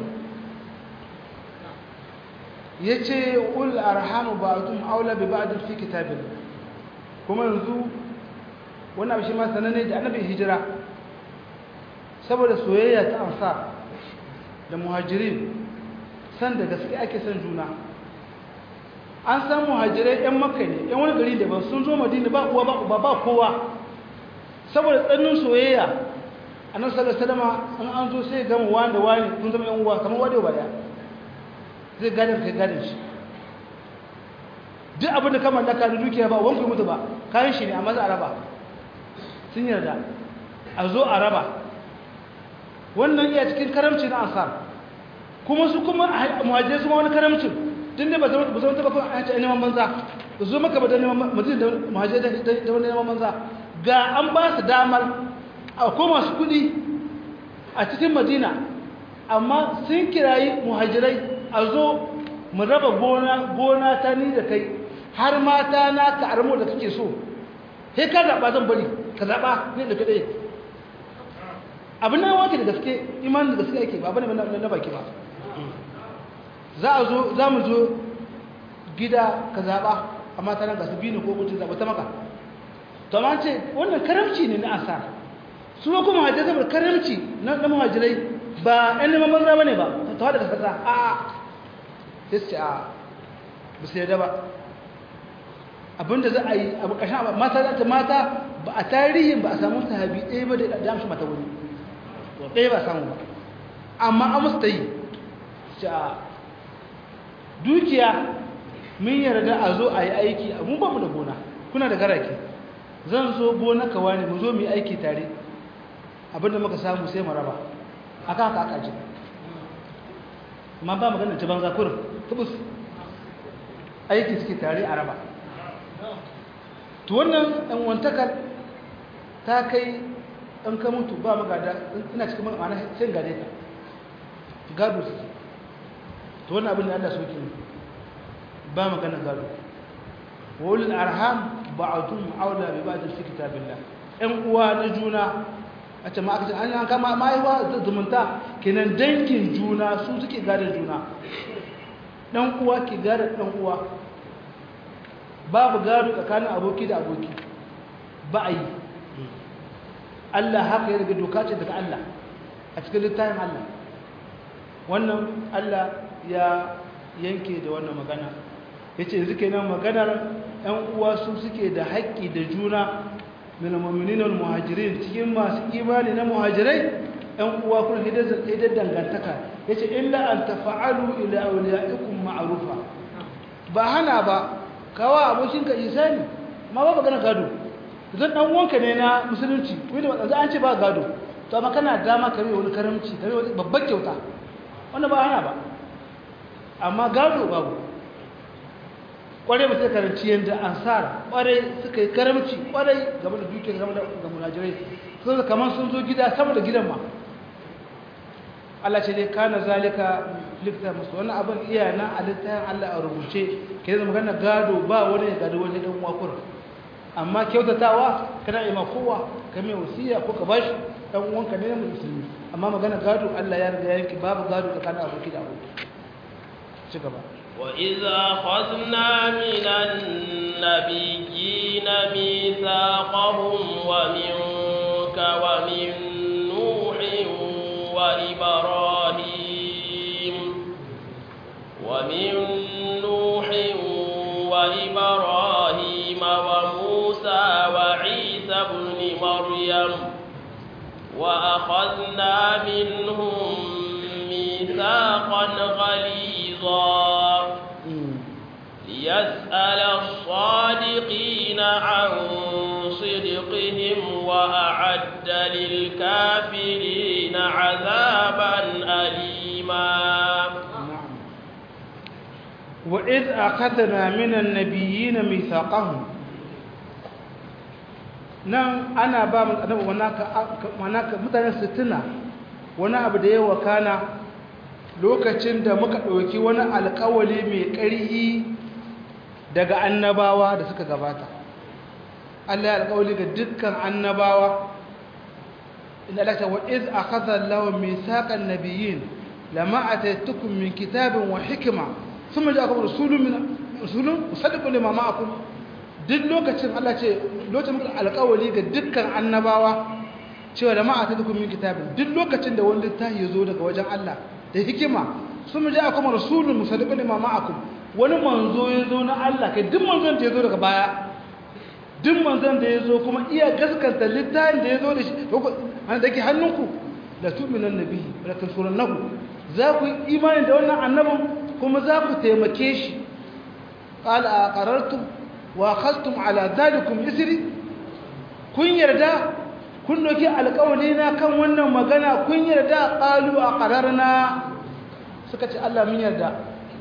yace ul arhamu ba'dhum aula bi ba'd fi kitabil kuma yanzu wannan abu shi ma sanane da annabi hijira saboda soyayya ta ansar da muhajirin san da gaske ake son juna an san muhajirai yan makka ne yan wani gari daban sun zo madina ba uwa ba uba ba kowa saboda tsannin soyayya annabi sallallahu alaihi wasallam an zo sai gama wani da wani kun zama yan uwa kamar wade ba daya zai gadar kai gadar shi duk abin da ka mallaka da dukiya ba wanku mutu ba kayan shi ne amma za a raba sun yarda a zo a raba wannan iya cikin karamci na ansar kuma su kuma muhajirai su ma wani karamcin tun da ba zama taba kuma an ce neman banza zo maka ba da neman mutum da muhajirai da wani neman banza ga an ba su damar a koma su kudi a cikin madina amma sun kirayi muhajirai a zo mu raba gona ta ni da kai har mata na ka armo da kake so sai ka zaɓa zan bari ka zaɓa ne da kaɗai abin nan wake da gaske imanin da gaske yake ba bane na baki ba za a zo za mu zo gida ka zaɓa a mata nan ga su biyu ko mutum zaɓa ta maka to amma ce wannan karamci ne na asar su kuma hajjar saboda karamci na muhajirai ba ɗan neman banza ba ne ba ta haɗa da kasa a sai su ce a ba su yarda ba abinda za a yi abu ƙashin mata za ta mata ba a tarihin ba a samu sahabi ɗaya ba da damshi mata wani ɗaya ba samu ba amma an musu ta yi ce a dukiya mun yarda a zo a yi aiki mun ba mu da gona kuna da garake zan zo gona ka wani mu zo mu yi aiki tare abinda muka samu sai mu raba aka haka aka ji amma ba magana ta banza kurin tubus aiki suke tare a raba to wannan ɗan wantakar ta kai ɗan ka mutu ba magada ina cikin ma'ana sai gade ka gado suke to wannan abin da Allah soke ne ba magana gado wulul arham ba'dhum aula bi ba'd fi kitabillah ɗan uwa na juna a ce ma aka ce an kama mahaifa zumunta kenan dangin juna su suke gadon juna dan uwa ki gada dan uwa babu gado tsakanin aboki da aboki ba a yi Allah haka ya daga doka ce daga Allah a cikin littafin Allah wannan Allah ya yanke da wannan magana ya ce zuke nan maganar ‘yan uwa su suke da haƙƙi da juna min mu'minin muhajirin cikin masu imani na muhajirai ‘yan uwa kun hidar dangantaka ya ce illa an tafa'alu ila auliya'ikum ma'arufa ba hana ba kawa abokinka isani ma ba magana gado zan dan wanka ne na musulunci wanda ba an ce ba gado to amma kana dama ka wani karamci ka wani babbar kyauta wannan ba hana ba amma gado babu kwarai ba sai karanci yadda ansar kwarai suka yi karamci kwarai game da dukiyar game da munajirai sun da kamar sun zo gida sama da gidan ma Allah ce dai kana zalika lifta musu wannan abin iya na a littafin Allah a rubuce ke zama magana gado ba wani ya gado wani dan wakura amma kyautatawa kana yi ma kowa ka mai wasiya ko ka bashi dan uwanka ne musulmi amma magana gado Allah ya riga yanki babu gado tsakanin aboki da aboki ci gaba وإذا أخذنا من النبيين ميثاقهم ومنك ومن نوح وإبراهيم ومن نوح وإبراهيم وموسى وعيسى ابن مريم وأخذنا منهم ميثاقا غليظا ليسأل الصادقين عن صدقهم وأعد للكافرين عذابا أليما وإذ أخذنا من النبيين ميثاقهم nan ana ba mu annabi wanaka mutanen sittina wani abu da ya wakana lokacin da muka ɗauki wani alkawali mai ƙarfi daga annabawa da suka gabata Allah ya alkawali ga dukkan annabawa inda Allah ta wa iz akhadha Allahu mithaqan nabiyyin lama ataytukum min kitabin wa hikma thumma ja'akum rasulun min rasulun musaddiqun lima ma'akum duk lokacin Allah ce lokacin muka alkawali ga dukkan annabawa cewa lama ataytukum min kitabin duk lokacin da wani littafi ya zo daga wajen Allah da hikima sun ji akwai rasulun musaddiqun lima ma'akum wani manzo ya zo na Allah kai duk manzon da ya zo daga baya duk manzon da ya zo kuma iya gaskanta littafin da ya zo da shi an da ke hannunku da tu'minan nabi da tansurannahu za ku yi imani da wannan annabin kuma za ku taimake shi qala aqarartum wa akhadtum ala dhalikum isri kun yarda kun doki alƙawari na kan wannan magana kun yarda qalu aqararna suka ce Allah mun yarda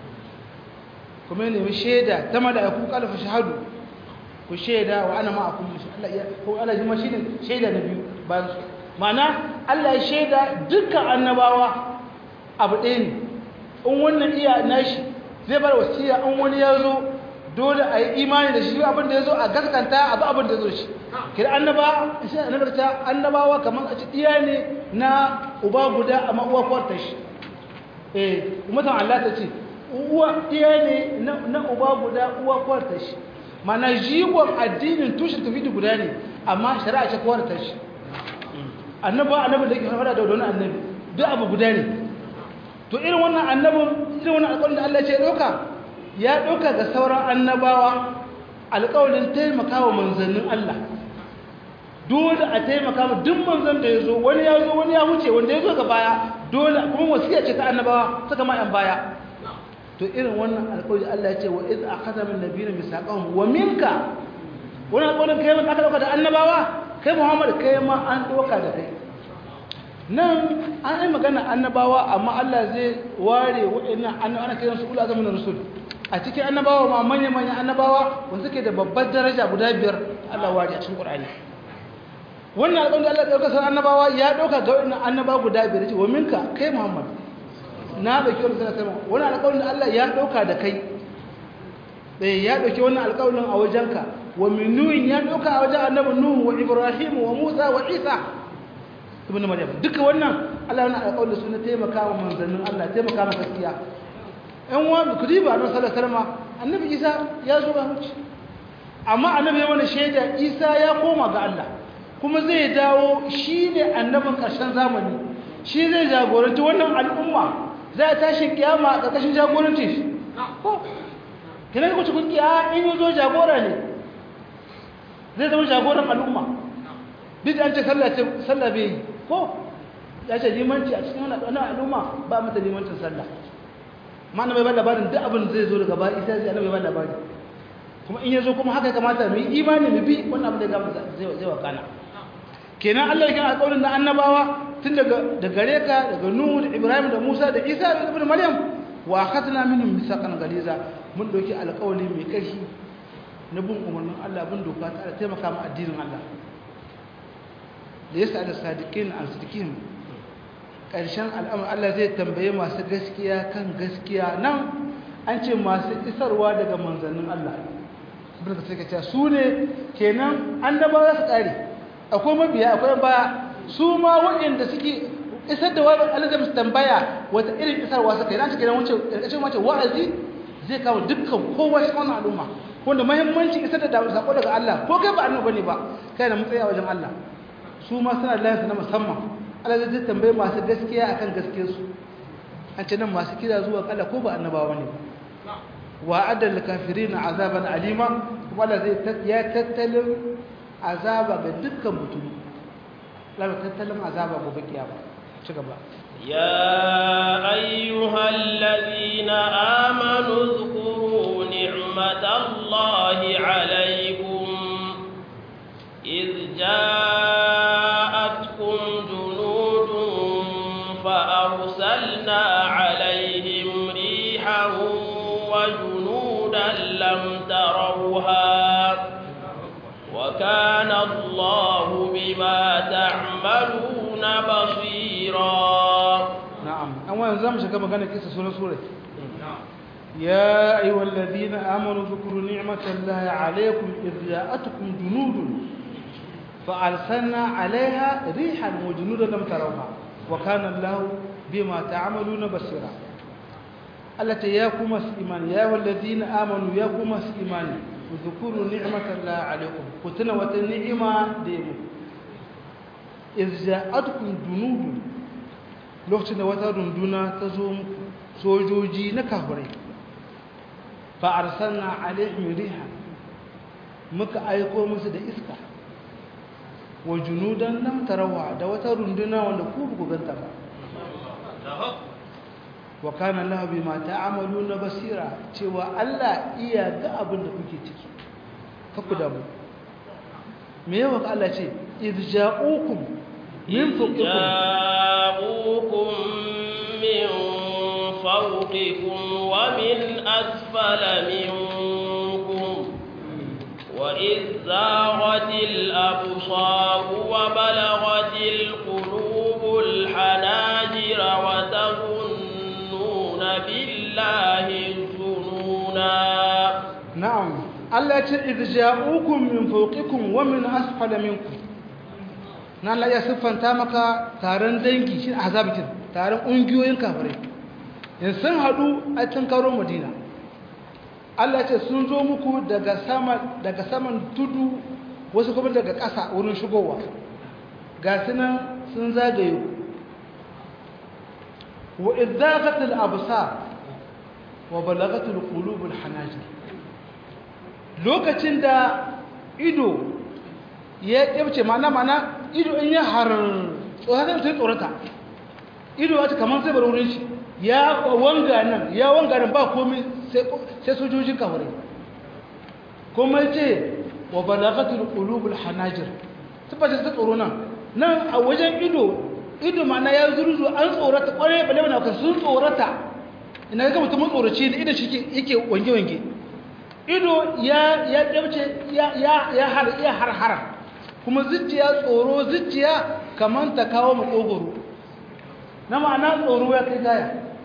kuma ne mu shaida ta malaiku kalfa shahadu ku shaida wa ana ma'akum Allah ya ko Allah ji shine shaida na biyu bayan su ma'ana Allah ya shaida dukkan annabawa abu ɗaya ne in wannan iya nashi zai bar wasiya in wani ya zo dole a yi imani da shi abin da ya zo a gaskanta abu abin da ya zo shi kira annaba shi annabarta annabawa kamar a ci iya ne na uba guda amma uwa kwarta shi eh umatan Allah ta ce uwa iya ne na uba guda uwa kwarta shi mana jigon addinin tushen tauhidi guda ne amma shari'a ce kwarta shi annaba annabi da ke fara da wani annabi duk abu guda ne to irin wannan annabin irin wannan alƙawarin da Allah ya ce ɗauka ya ɗauka ga sauran annabawa alƙawarin taimaka wa manzannin Allah dole a taimaka ma duk manzan da ya zo wani ya zo wani ya wuce wanda ya zo ga baya dole kuma wasiya ce ta annabawa suka ma yan baya to irin wannan alƙawari Allah ya ce wa iz akhadha min nabiyyin misaqahum wa minka wannan alƙawarin kai ma aka ɗauka da annabawa kai Muhammad kai ma an ɗauka da kai nan an yi magana annabawa amma Allah zai ware waɗannan annabawa ana kiransu ula zamanin rasul a cikin annabawa ma manya-manya annabawa wanda suke da babbar daraja guda biyar Allah ware a cikin Qur'ani wannan alƙawarin da Allah ya ɗauka san annabawa ya ɗauka ga waɗannan annabawa guda biyar ce wa minka kai Muhammad na ɗauki wannan sanar sama wannan alƙawarin da Allah ya ɗauka da kai eh ya ɗauki wannan alƙawarin a wajenka wa min nuhin ya ɗauka a wajen annabi nuhu wa ibrahim wa musa wa isa ibn maryam duka wannan Allah yana alƙawarin su na taimaka wa manzannin Allah taimaka ma gaskiya ɗan wa ku diba annabi sallallahu alaihi wasallam annabi Isa ya zo ga muci amma annabi ya wani shaida Isa ya koma ga Allah kuma zai dawo shine annabin ƙarshen zamani shi zai jagoranci wannan al'umma za ta tashi kiyama a ƙarƙashin jagoranci shi ko kina ku ci kungiya in yazo jagora ne zai zama jagoran al'umma duk an ce sallah ce sallah bai yi ko ya ce limanci a cikin wannan al'umma ba mata limancin sallah ma na bai ba labarin duk abin zai zo daga baya isa zai bai ba labari kuma in yazo kuma haka ya kamata mu yi imani mu bi wannan abin da ya zai zai wakana kenan Allah ya kana alƙawarin da annabawa tun daga da gare ka daga Nuhu da Ibrahim da Musa da Isa da Ibn Maryam wa akhadna minhum misaqan galiza mun doki alƙawari mai ƙarfi na bin umarnin Allah bin doka ta taimaka ma addinin Allah da yasa da sadiqin an sadiqin ƙarshen al'amur Allah zai tambaye masu gaskiya kan gaskiya nan an ce masu isarwa daga manzannin Allah bin da suka ce su ne kenan annabawa za su ƙare akwai mabiya akwai baya su ma waɗanda suke isar da wani Allah zai musu tambaya wata irin isarwa suka yi na cikin wuce ƙarƙashin wace wa'azi zai kawo dukkan kowa cikin wannan al'umma wanda muhimmancin isar da sako daga Allah ko kai ba annabi bane ba kai da matsayi a wajen Allah su ma suna da lafiya na musamman Allah zai tambaye masu gaskiya akan gaskiyarsu an ce nan masu kira zuwa kala ko ba annabawa ne wa adal kafirin azaban alima kuma Allah zai ya tattalin azaba ga dukkan mutum Allah tattalin azaba gobe kiyama ci gaba يا أيها الذين آمنوا اذكروا نعمة الله عليكم إذ جاءتكم جنود فأرسلنا عليهم ريحا وجنودا لم تروها وكان الله بما تعملون بصيرا نعم أولا زم شكما كان كيسة سورة سورة يا أيها الذين آمنوا ذكروا نعمة الله عليكم إذ جاءتكم جنود فأرسلنا عليها ريحا وجنودا لم تروها وكان الله بما تعملون بصيرا التي ياكم إيمان يا والذين آمنوا ياكم إيمان وذكروا نعمة الله عليكم كتنا وتنعمة ديمو إذ جاءتكم جنود lokacin da wata runduna ta zo sojoji na kafirai fa arsalna alaihim riha muka aiko musu da iska wa junudan lam tarawa da wata runduna wanda ku ku ganta ba wa kana lahu bima ta'maluna basira cewa Allah iya ga abin da kuke ciki ka ku damu me yawa Allah ce idja'ukum min جاءوكم من فوقكم ومن أسفل منكم وإذ زاغت الأبصار وبلغت القلوب الحناجر وتظنون بالله الظنونا نعم الله إذ جاءوكم من فوقكم ومن أسفل منكم na Allah ya siffanta maka taron dangi shi azabikin taron ƙungiyoyin kafirai in sun haɗu a cikin karo madina Allah ce sun zo muku daga sama daga saman tudu wasu kuma daga ƙasa wurin shigowa ga sunan sun zagaye wa idzaqatil absar wa balagatul qulubul hanajir lokacin da ido ya kyabce mana mana ido in ya har tsohon sai tsorata ido wata kamar sai bar wurin shi ya wanga nan ya wanga nan ba komai sai sojojin kawai kuma ce wa balagatul qulubul hanajir tabbata ta tsoro nan nan a wajen ido ido mana ya zurzu an tsorata kware bale bane ka sun tsorata ina ga mutum tsoraci da ido shi yake wange wange ido ya ya dabce ya ya ya har ya har har kuma zuciya tsoro zuciya kamar ta kawo makogoro na ma'ana tsoro ya kai gaya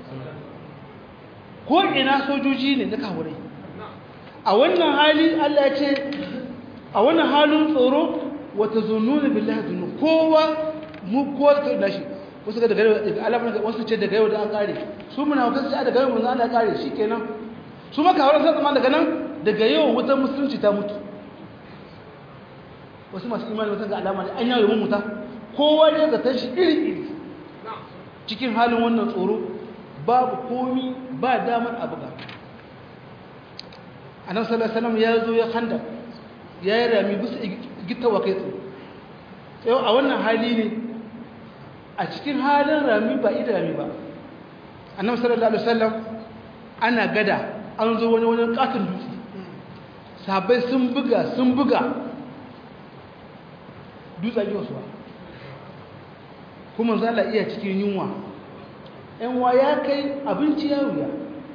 ko ina sojoji ne na kawurai a wannan hali Allah ya ce a wannan halin tsoro wata zununa billahi zunu kowa mu kowa ta nashi wasu ga daga yau alamun wasu ce daga yau da an kare su muna wasu ce daga yau mun Allah kare shikenan su maka hauran sai zama daga nan daga yau wutar musulunci ta mutu wasu masu imani wata ga alama da an yawo mun muta kowa ne ga tashi iri iri cikin halin wannan tsoro babu komi ba damar abu ga annabi sallallahu alaihi wasallam ya zo ya handa ya yi rami bisa gittawa kai tsaye yau a wannan hali ne a cikin halin rami ba idami ba annabi sallallahu alaihi wasallam ana gada an zo wani wani katon dutse sabai sun buga sun buga dutse ji wasu kuma zala iya cikin yunwa yanwa ya kai abinci ya wuya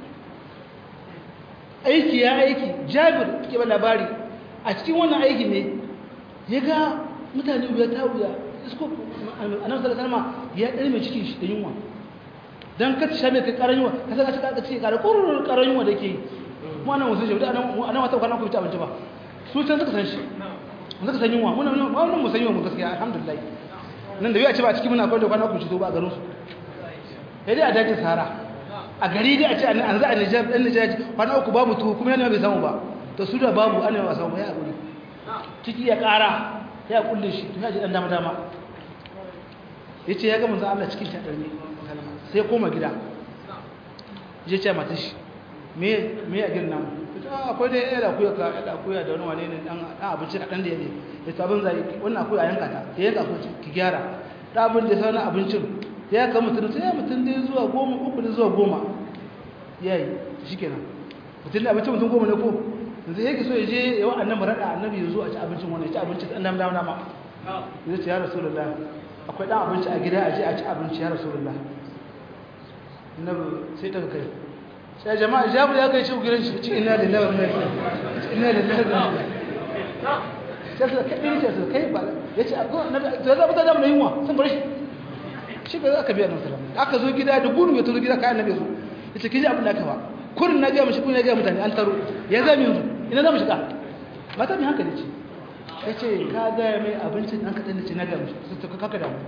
aiki ya aiki jabir ke ba labari a cikin wannan aiki ne ya ga mutane wuya ta wuya isko annabi sallallahu alaihi ya dare mai cikin shi da yunwa dan ka sha mai karan yunwa ka saka ka ka ce kare kurur karan yunwa da ke yi mu anan wasu shi da anan anan wata kwana ku fita abinci ba su can suka san shi mun suka san yunwa mun mun mu san yunwa mun gaskiya alhamdulillah nan da biya ce ba cikin muna kwanda kwana ku ci to ba a garin su sai dai a dajin sahara a gari dai a ce an za a Nijar dan Nijar kwana uku babu tuwo kuma yana bai samu ba to su da babu ana ba samu ya a guri ciki ya kara ya kulle shi to ya ji dan dama dama yace ya ga manzo Allah cikin shadar ne sai koma gida je ce mata shi me me a girna mu akwai dai ya da kuya ka da kuya da wani wane ne dan dan abinci kadan da yake ya sabon zai wannan akwai a yanka ta ya yanka ko ki gyara da abin da sai abincin ya ka mutum sai ya mutum dai zuwa goma uku da zuwa goma yayi shikenan mutum da abincin mutum goma ne ko yanzu yake so ya je yawan annabi rada annabi ya zo a ci abincin wani ya ci abincin dan dama dama dama ya ce ya rasulullah akwai dan abinci a gida a je a ci abinci ya rasulullah annabi sai ta kai sai jama'a jabu ya kai shi gidan shi ci inna lillahi wa inna ilaihi inna lillahi wa inna ilaihi sai su kai ne sai kai ba yace annabi to za mu ta da yunwa sun bar shi shi ga aka biya nan sallallahu aka zo gida da gudu ya turo gida kai annabi zo yace kiji abin da aka ba kurin na ga mishi kun ya ga mutane an taro ya zami yanzu ina za mu shiga mata mai hankali ce ya ce ka gaya mai abincin ɗan kaɗan da ce na gaya mishi su tuka kaka damu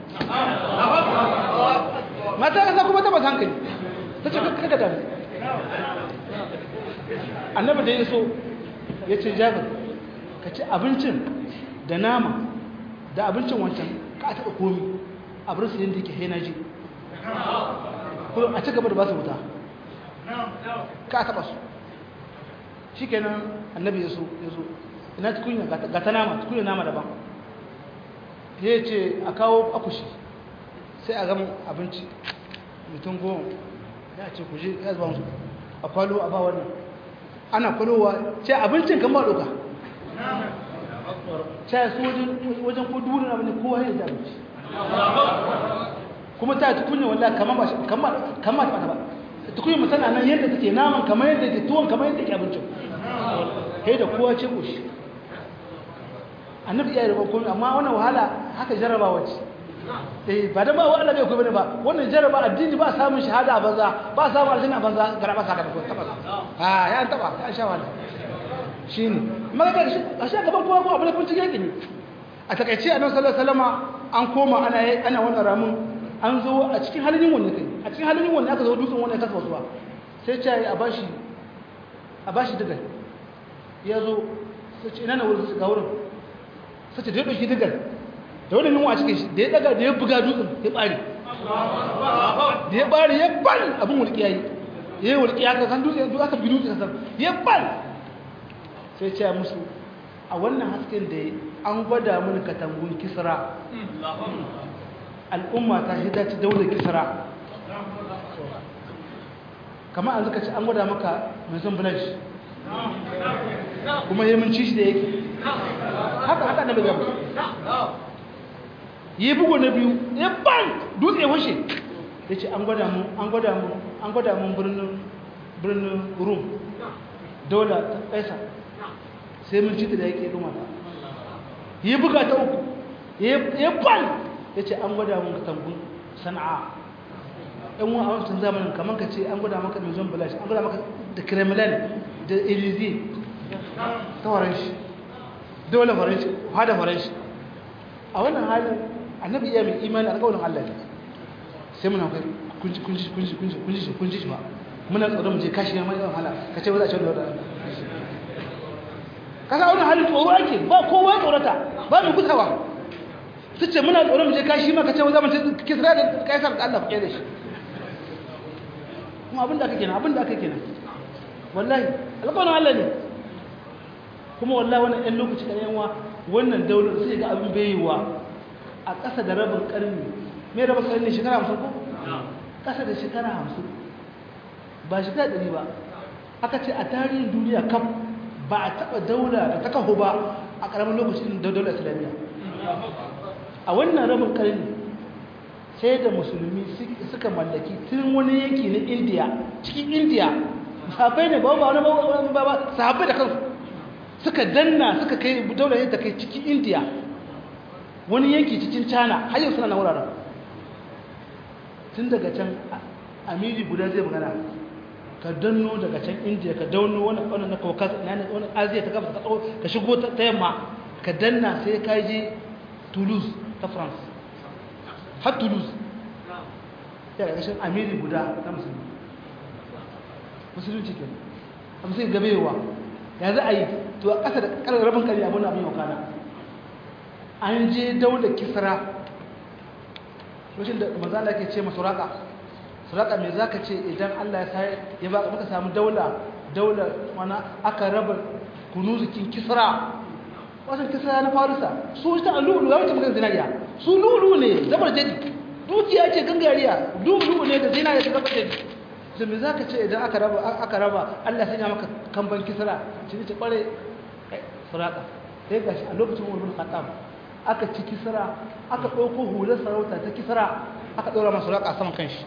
mata ƙasa kuma ta masu hankali ta ce kaka damu annabi da ya so ya ce jabir ka ci abincin da nama da abincin wancan ka taɓa komi abin su yadda ke hainaji a ci gaba da ba su wuta ka taɓa su shi kenan annabi ya so ya so ina tukunya ga ta nama tukunya nama daban ya ce a kawo akushi sai a gama abinci mutum goma ya ce ku je ya zuba musu a kwalo a ba wannan ana kwalowa ce abincin kan ba doka ce su wajen ko durin abin da kowa ya ji abinci kuma ta tukunya wallah kamar ba kamar ba ta ba tukunya mu tana nan yadda take naman kamar yadda ke tuwon kamar yadda ke abincin kai da kowa ce kushi annabi ya yi rabon komai amma wannan wahala haka jarabawa ce eh ba da ba wa Allah bai komai ba wannan jaraba addini ba samun shahada a banza ba samun aljanna a banza garaba saka da ko taba ah ya an taba ya sha wahala shine magana shi a sha gaban kowa ko abin da kun ci yake ne a takaice annabi sallallahu alaihi wasallama an koma ana ana wannan ramin an zo a cikin halin yin wannan kai a cikin halin yin wannan aka zo dutsen wannan kasa wasuwa sai ce a bashi a bashi digal ya zo sai ce ina na wurin ga wurin sai ce da ya ɗauki digal da wani yunwa a cikin shi da ya daga da ya buga dutsen ya ɓare da ya ɓare ya bal abin wulƙiya yi ya yi wulƙiya ka san dutse duk aka bi dutse ka san ya bal sai ce musu a wannan hasken da an gwada mini katangun kisra al'umma ta shi dace daular kisra kama an zuka ci an gwada maka mai zan blanche kuma yi mun ci shi da yake haka haka na buga yi bugu na biyu ya ban dutse washe ya ce an gwada mun an gwada mun an gwada mun birnin birnin rum daular ta kaisa sai mun ci da yake ruma yi buga ta uku ya ban ya ce an gwada mun katangun sana'a yan wa a wancan zamanin kamar ka ce an gwada maka mai zon balashi an gwada maka da kremlin da elize ta faranshi dole faranshi hada faranshi a wannan halin annabi iya mai imani alƙawarin allah ne sai muna kai kunji kunji kunji kunji kunji kunji shi ba muna tsoron mu je kashi mai yawan hala ka ce ba za a ce wani wadda ka sa wani halin tsoro ake ba kowa tsorata ba mu gusawa su ce muna tsoron mu je kashi ma ka ce za mu ce kisra da kaisar da Allah ku da shi kuma abin da aka kenan abin da aka kenan wallahi alƙawarin Allah ne kuma wallahi wannan ɗan lokaci da yanwa wannan daular sai ga abin bayiwa a ƙasa da rabin ƙarni mai rabin ƙarni shekara hamsin ko ƙasa da shekara hamsin ba shekara ɗari ba aka ce a tarihin duniya kam ba a taɓa daula da ta kaho ba a ƙaramin lokacin da daular islamiyya a wannan rabin ƙarni sai da musulmi suka mallaki tun wani yanki na indiya cikin indiya sahabbai ne ba ba wani ba ba sahabbai da kansu suka danna suka kai daular yadda kai cikin indiya wani yanki cikin china har yau suna na wuraren tun daga can amiri guda zai magana ka danno daga can indiya ka danno wani wani na kaukas wani aziya ta gaba ka shigo ta yamma ka danna sai ka je toulouse ta france har toulouse ya ga gashin amiri guda na musulmi musulunci ke a musulun gabewa ya za a yi to a ƙasa da ƙarar rabin kari abin abin yau kana an je daular kisra lokacin da mazala ke ce masu raƙa suraka mai za ka ce idan allah ya sai ya ba muka samu daula daula mana aka raba kunuzikin kisra wasan kisra na farisa su ta lulu ya wuce magana zinariya su lulu ne zabar jadi dukiya ce gangariya lulu ne da zinariya ta zabar jadi da me za ka ce idan aka raba aka raba allah sanya maka kamban kisra shi ne ce kware suraka sai ga shi a lokacin wani khattab aka ci kisra aka ɗauko hular sarauta ta kisra aka ɗora masu raƙa a saman kanshi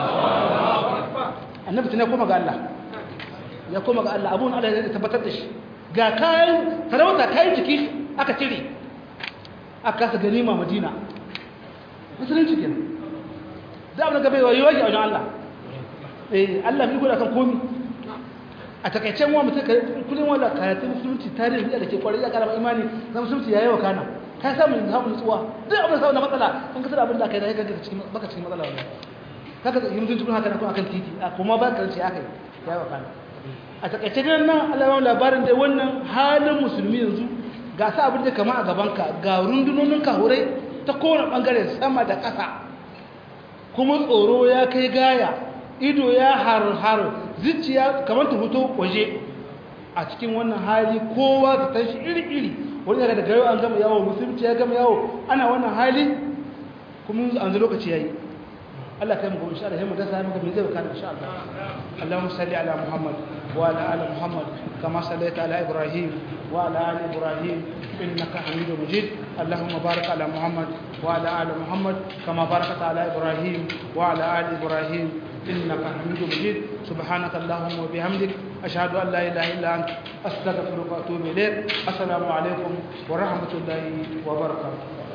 annabi tun ya koma ga Allah ya koma ga Allah abun Allah ya tabbatar da shi ga kayan sarauta kayan jiki aka cire aka kasa ganima madina musulunci kenan da abin da gabe wayo yake a wajen Allah eh Allah bai gwada kan komi a takaicen wa mutum kullum wala karatun musulunci tarihi da ke kwarai ya karama imani na musulunci yayi wa kana ka samu samu nutsuwa duk abin da samu na matsala kan kasar abin da aka yi da kanka cikin baka cikin matsala wannan kaga yi mutum tukun haka na kuma akan titi a kuma ba karanci aka yi ya wa kana a takaice nan nan Allah ya labarin da wannan halin musulmi yanzu ga sa abin da kama a gaban ka ga rundunonin kahurai ta kowane bangare sama da ƙasa kuma tsoro ya kai gaya ido ya har har zuciya kamar ta fito waje a cikin wannan hali kowa ta tashi iri iri wani daga daga yau an gama yawo musulunci ya gama yawo ana wannan hali kuma an zai lokaci ya yi Allah kai muku insha Allah sai mu dasa maka me zai kana insha Allah Allahumma salli ala Muhammad wa ala ali Muhammad kama sallaita ala Ibrahim wa ala ali Ibrahim innaka Hamidum Majid Allahumma barik ala Muhammad wa ala ali Muhammad kama barakta ala Ibrahim wa ala ali Ibrahim إنك حميد مجيد سبحانك اللهم وبحمدك أشهد أن لا إله إلا أنت أستغفرك وأتوب إليك السلام عليكم ورحمة الله وبركاته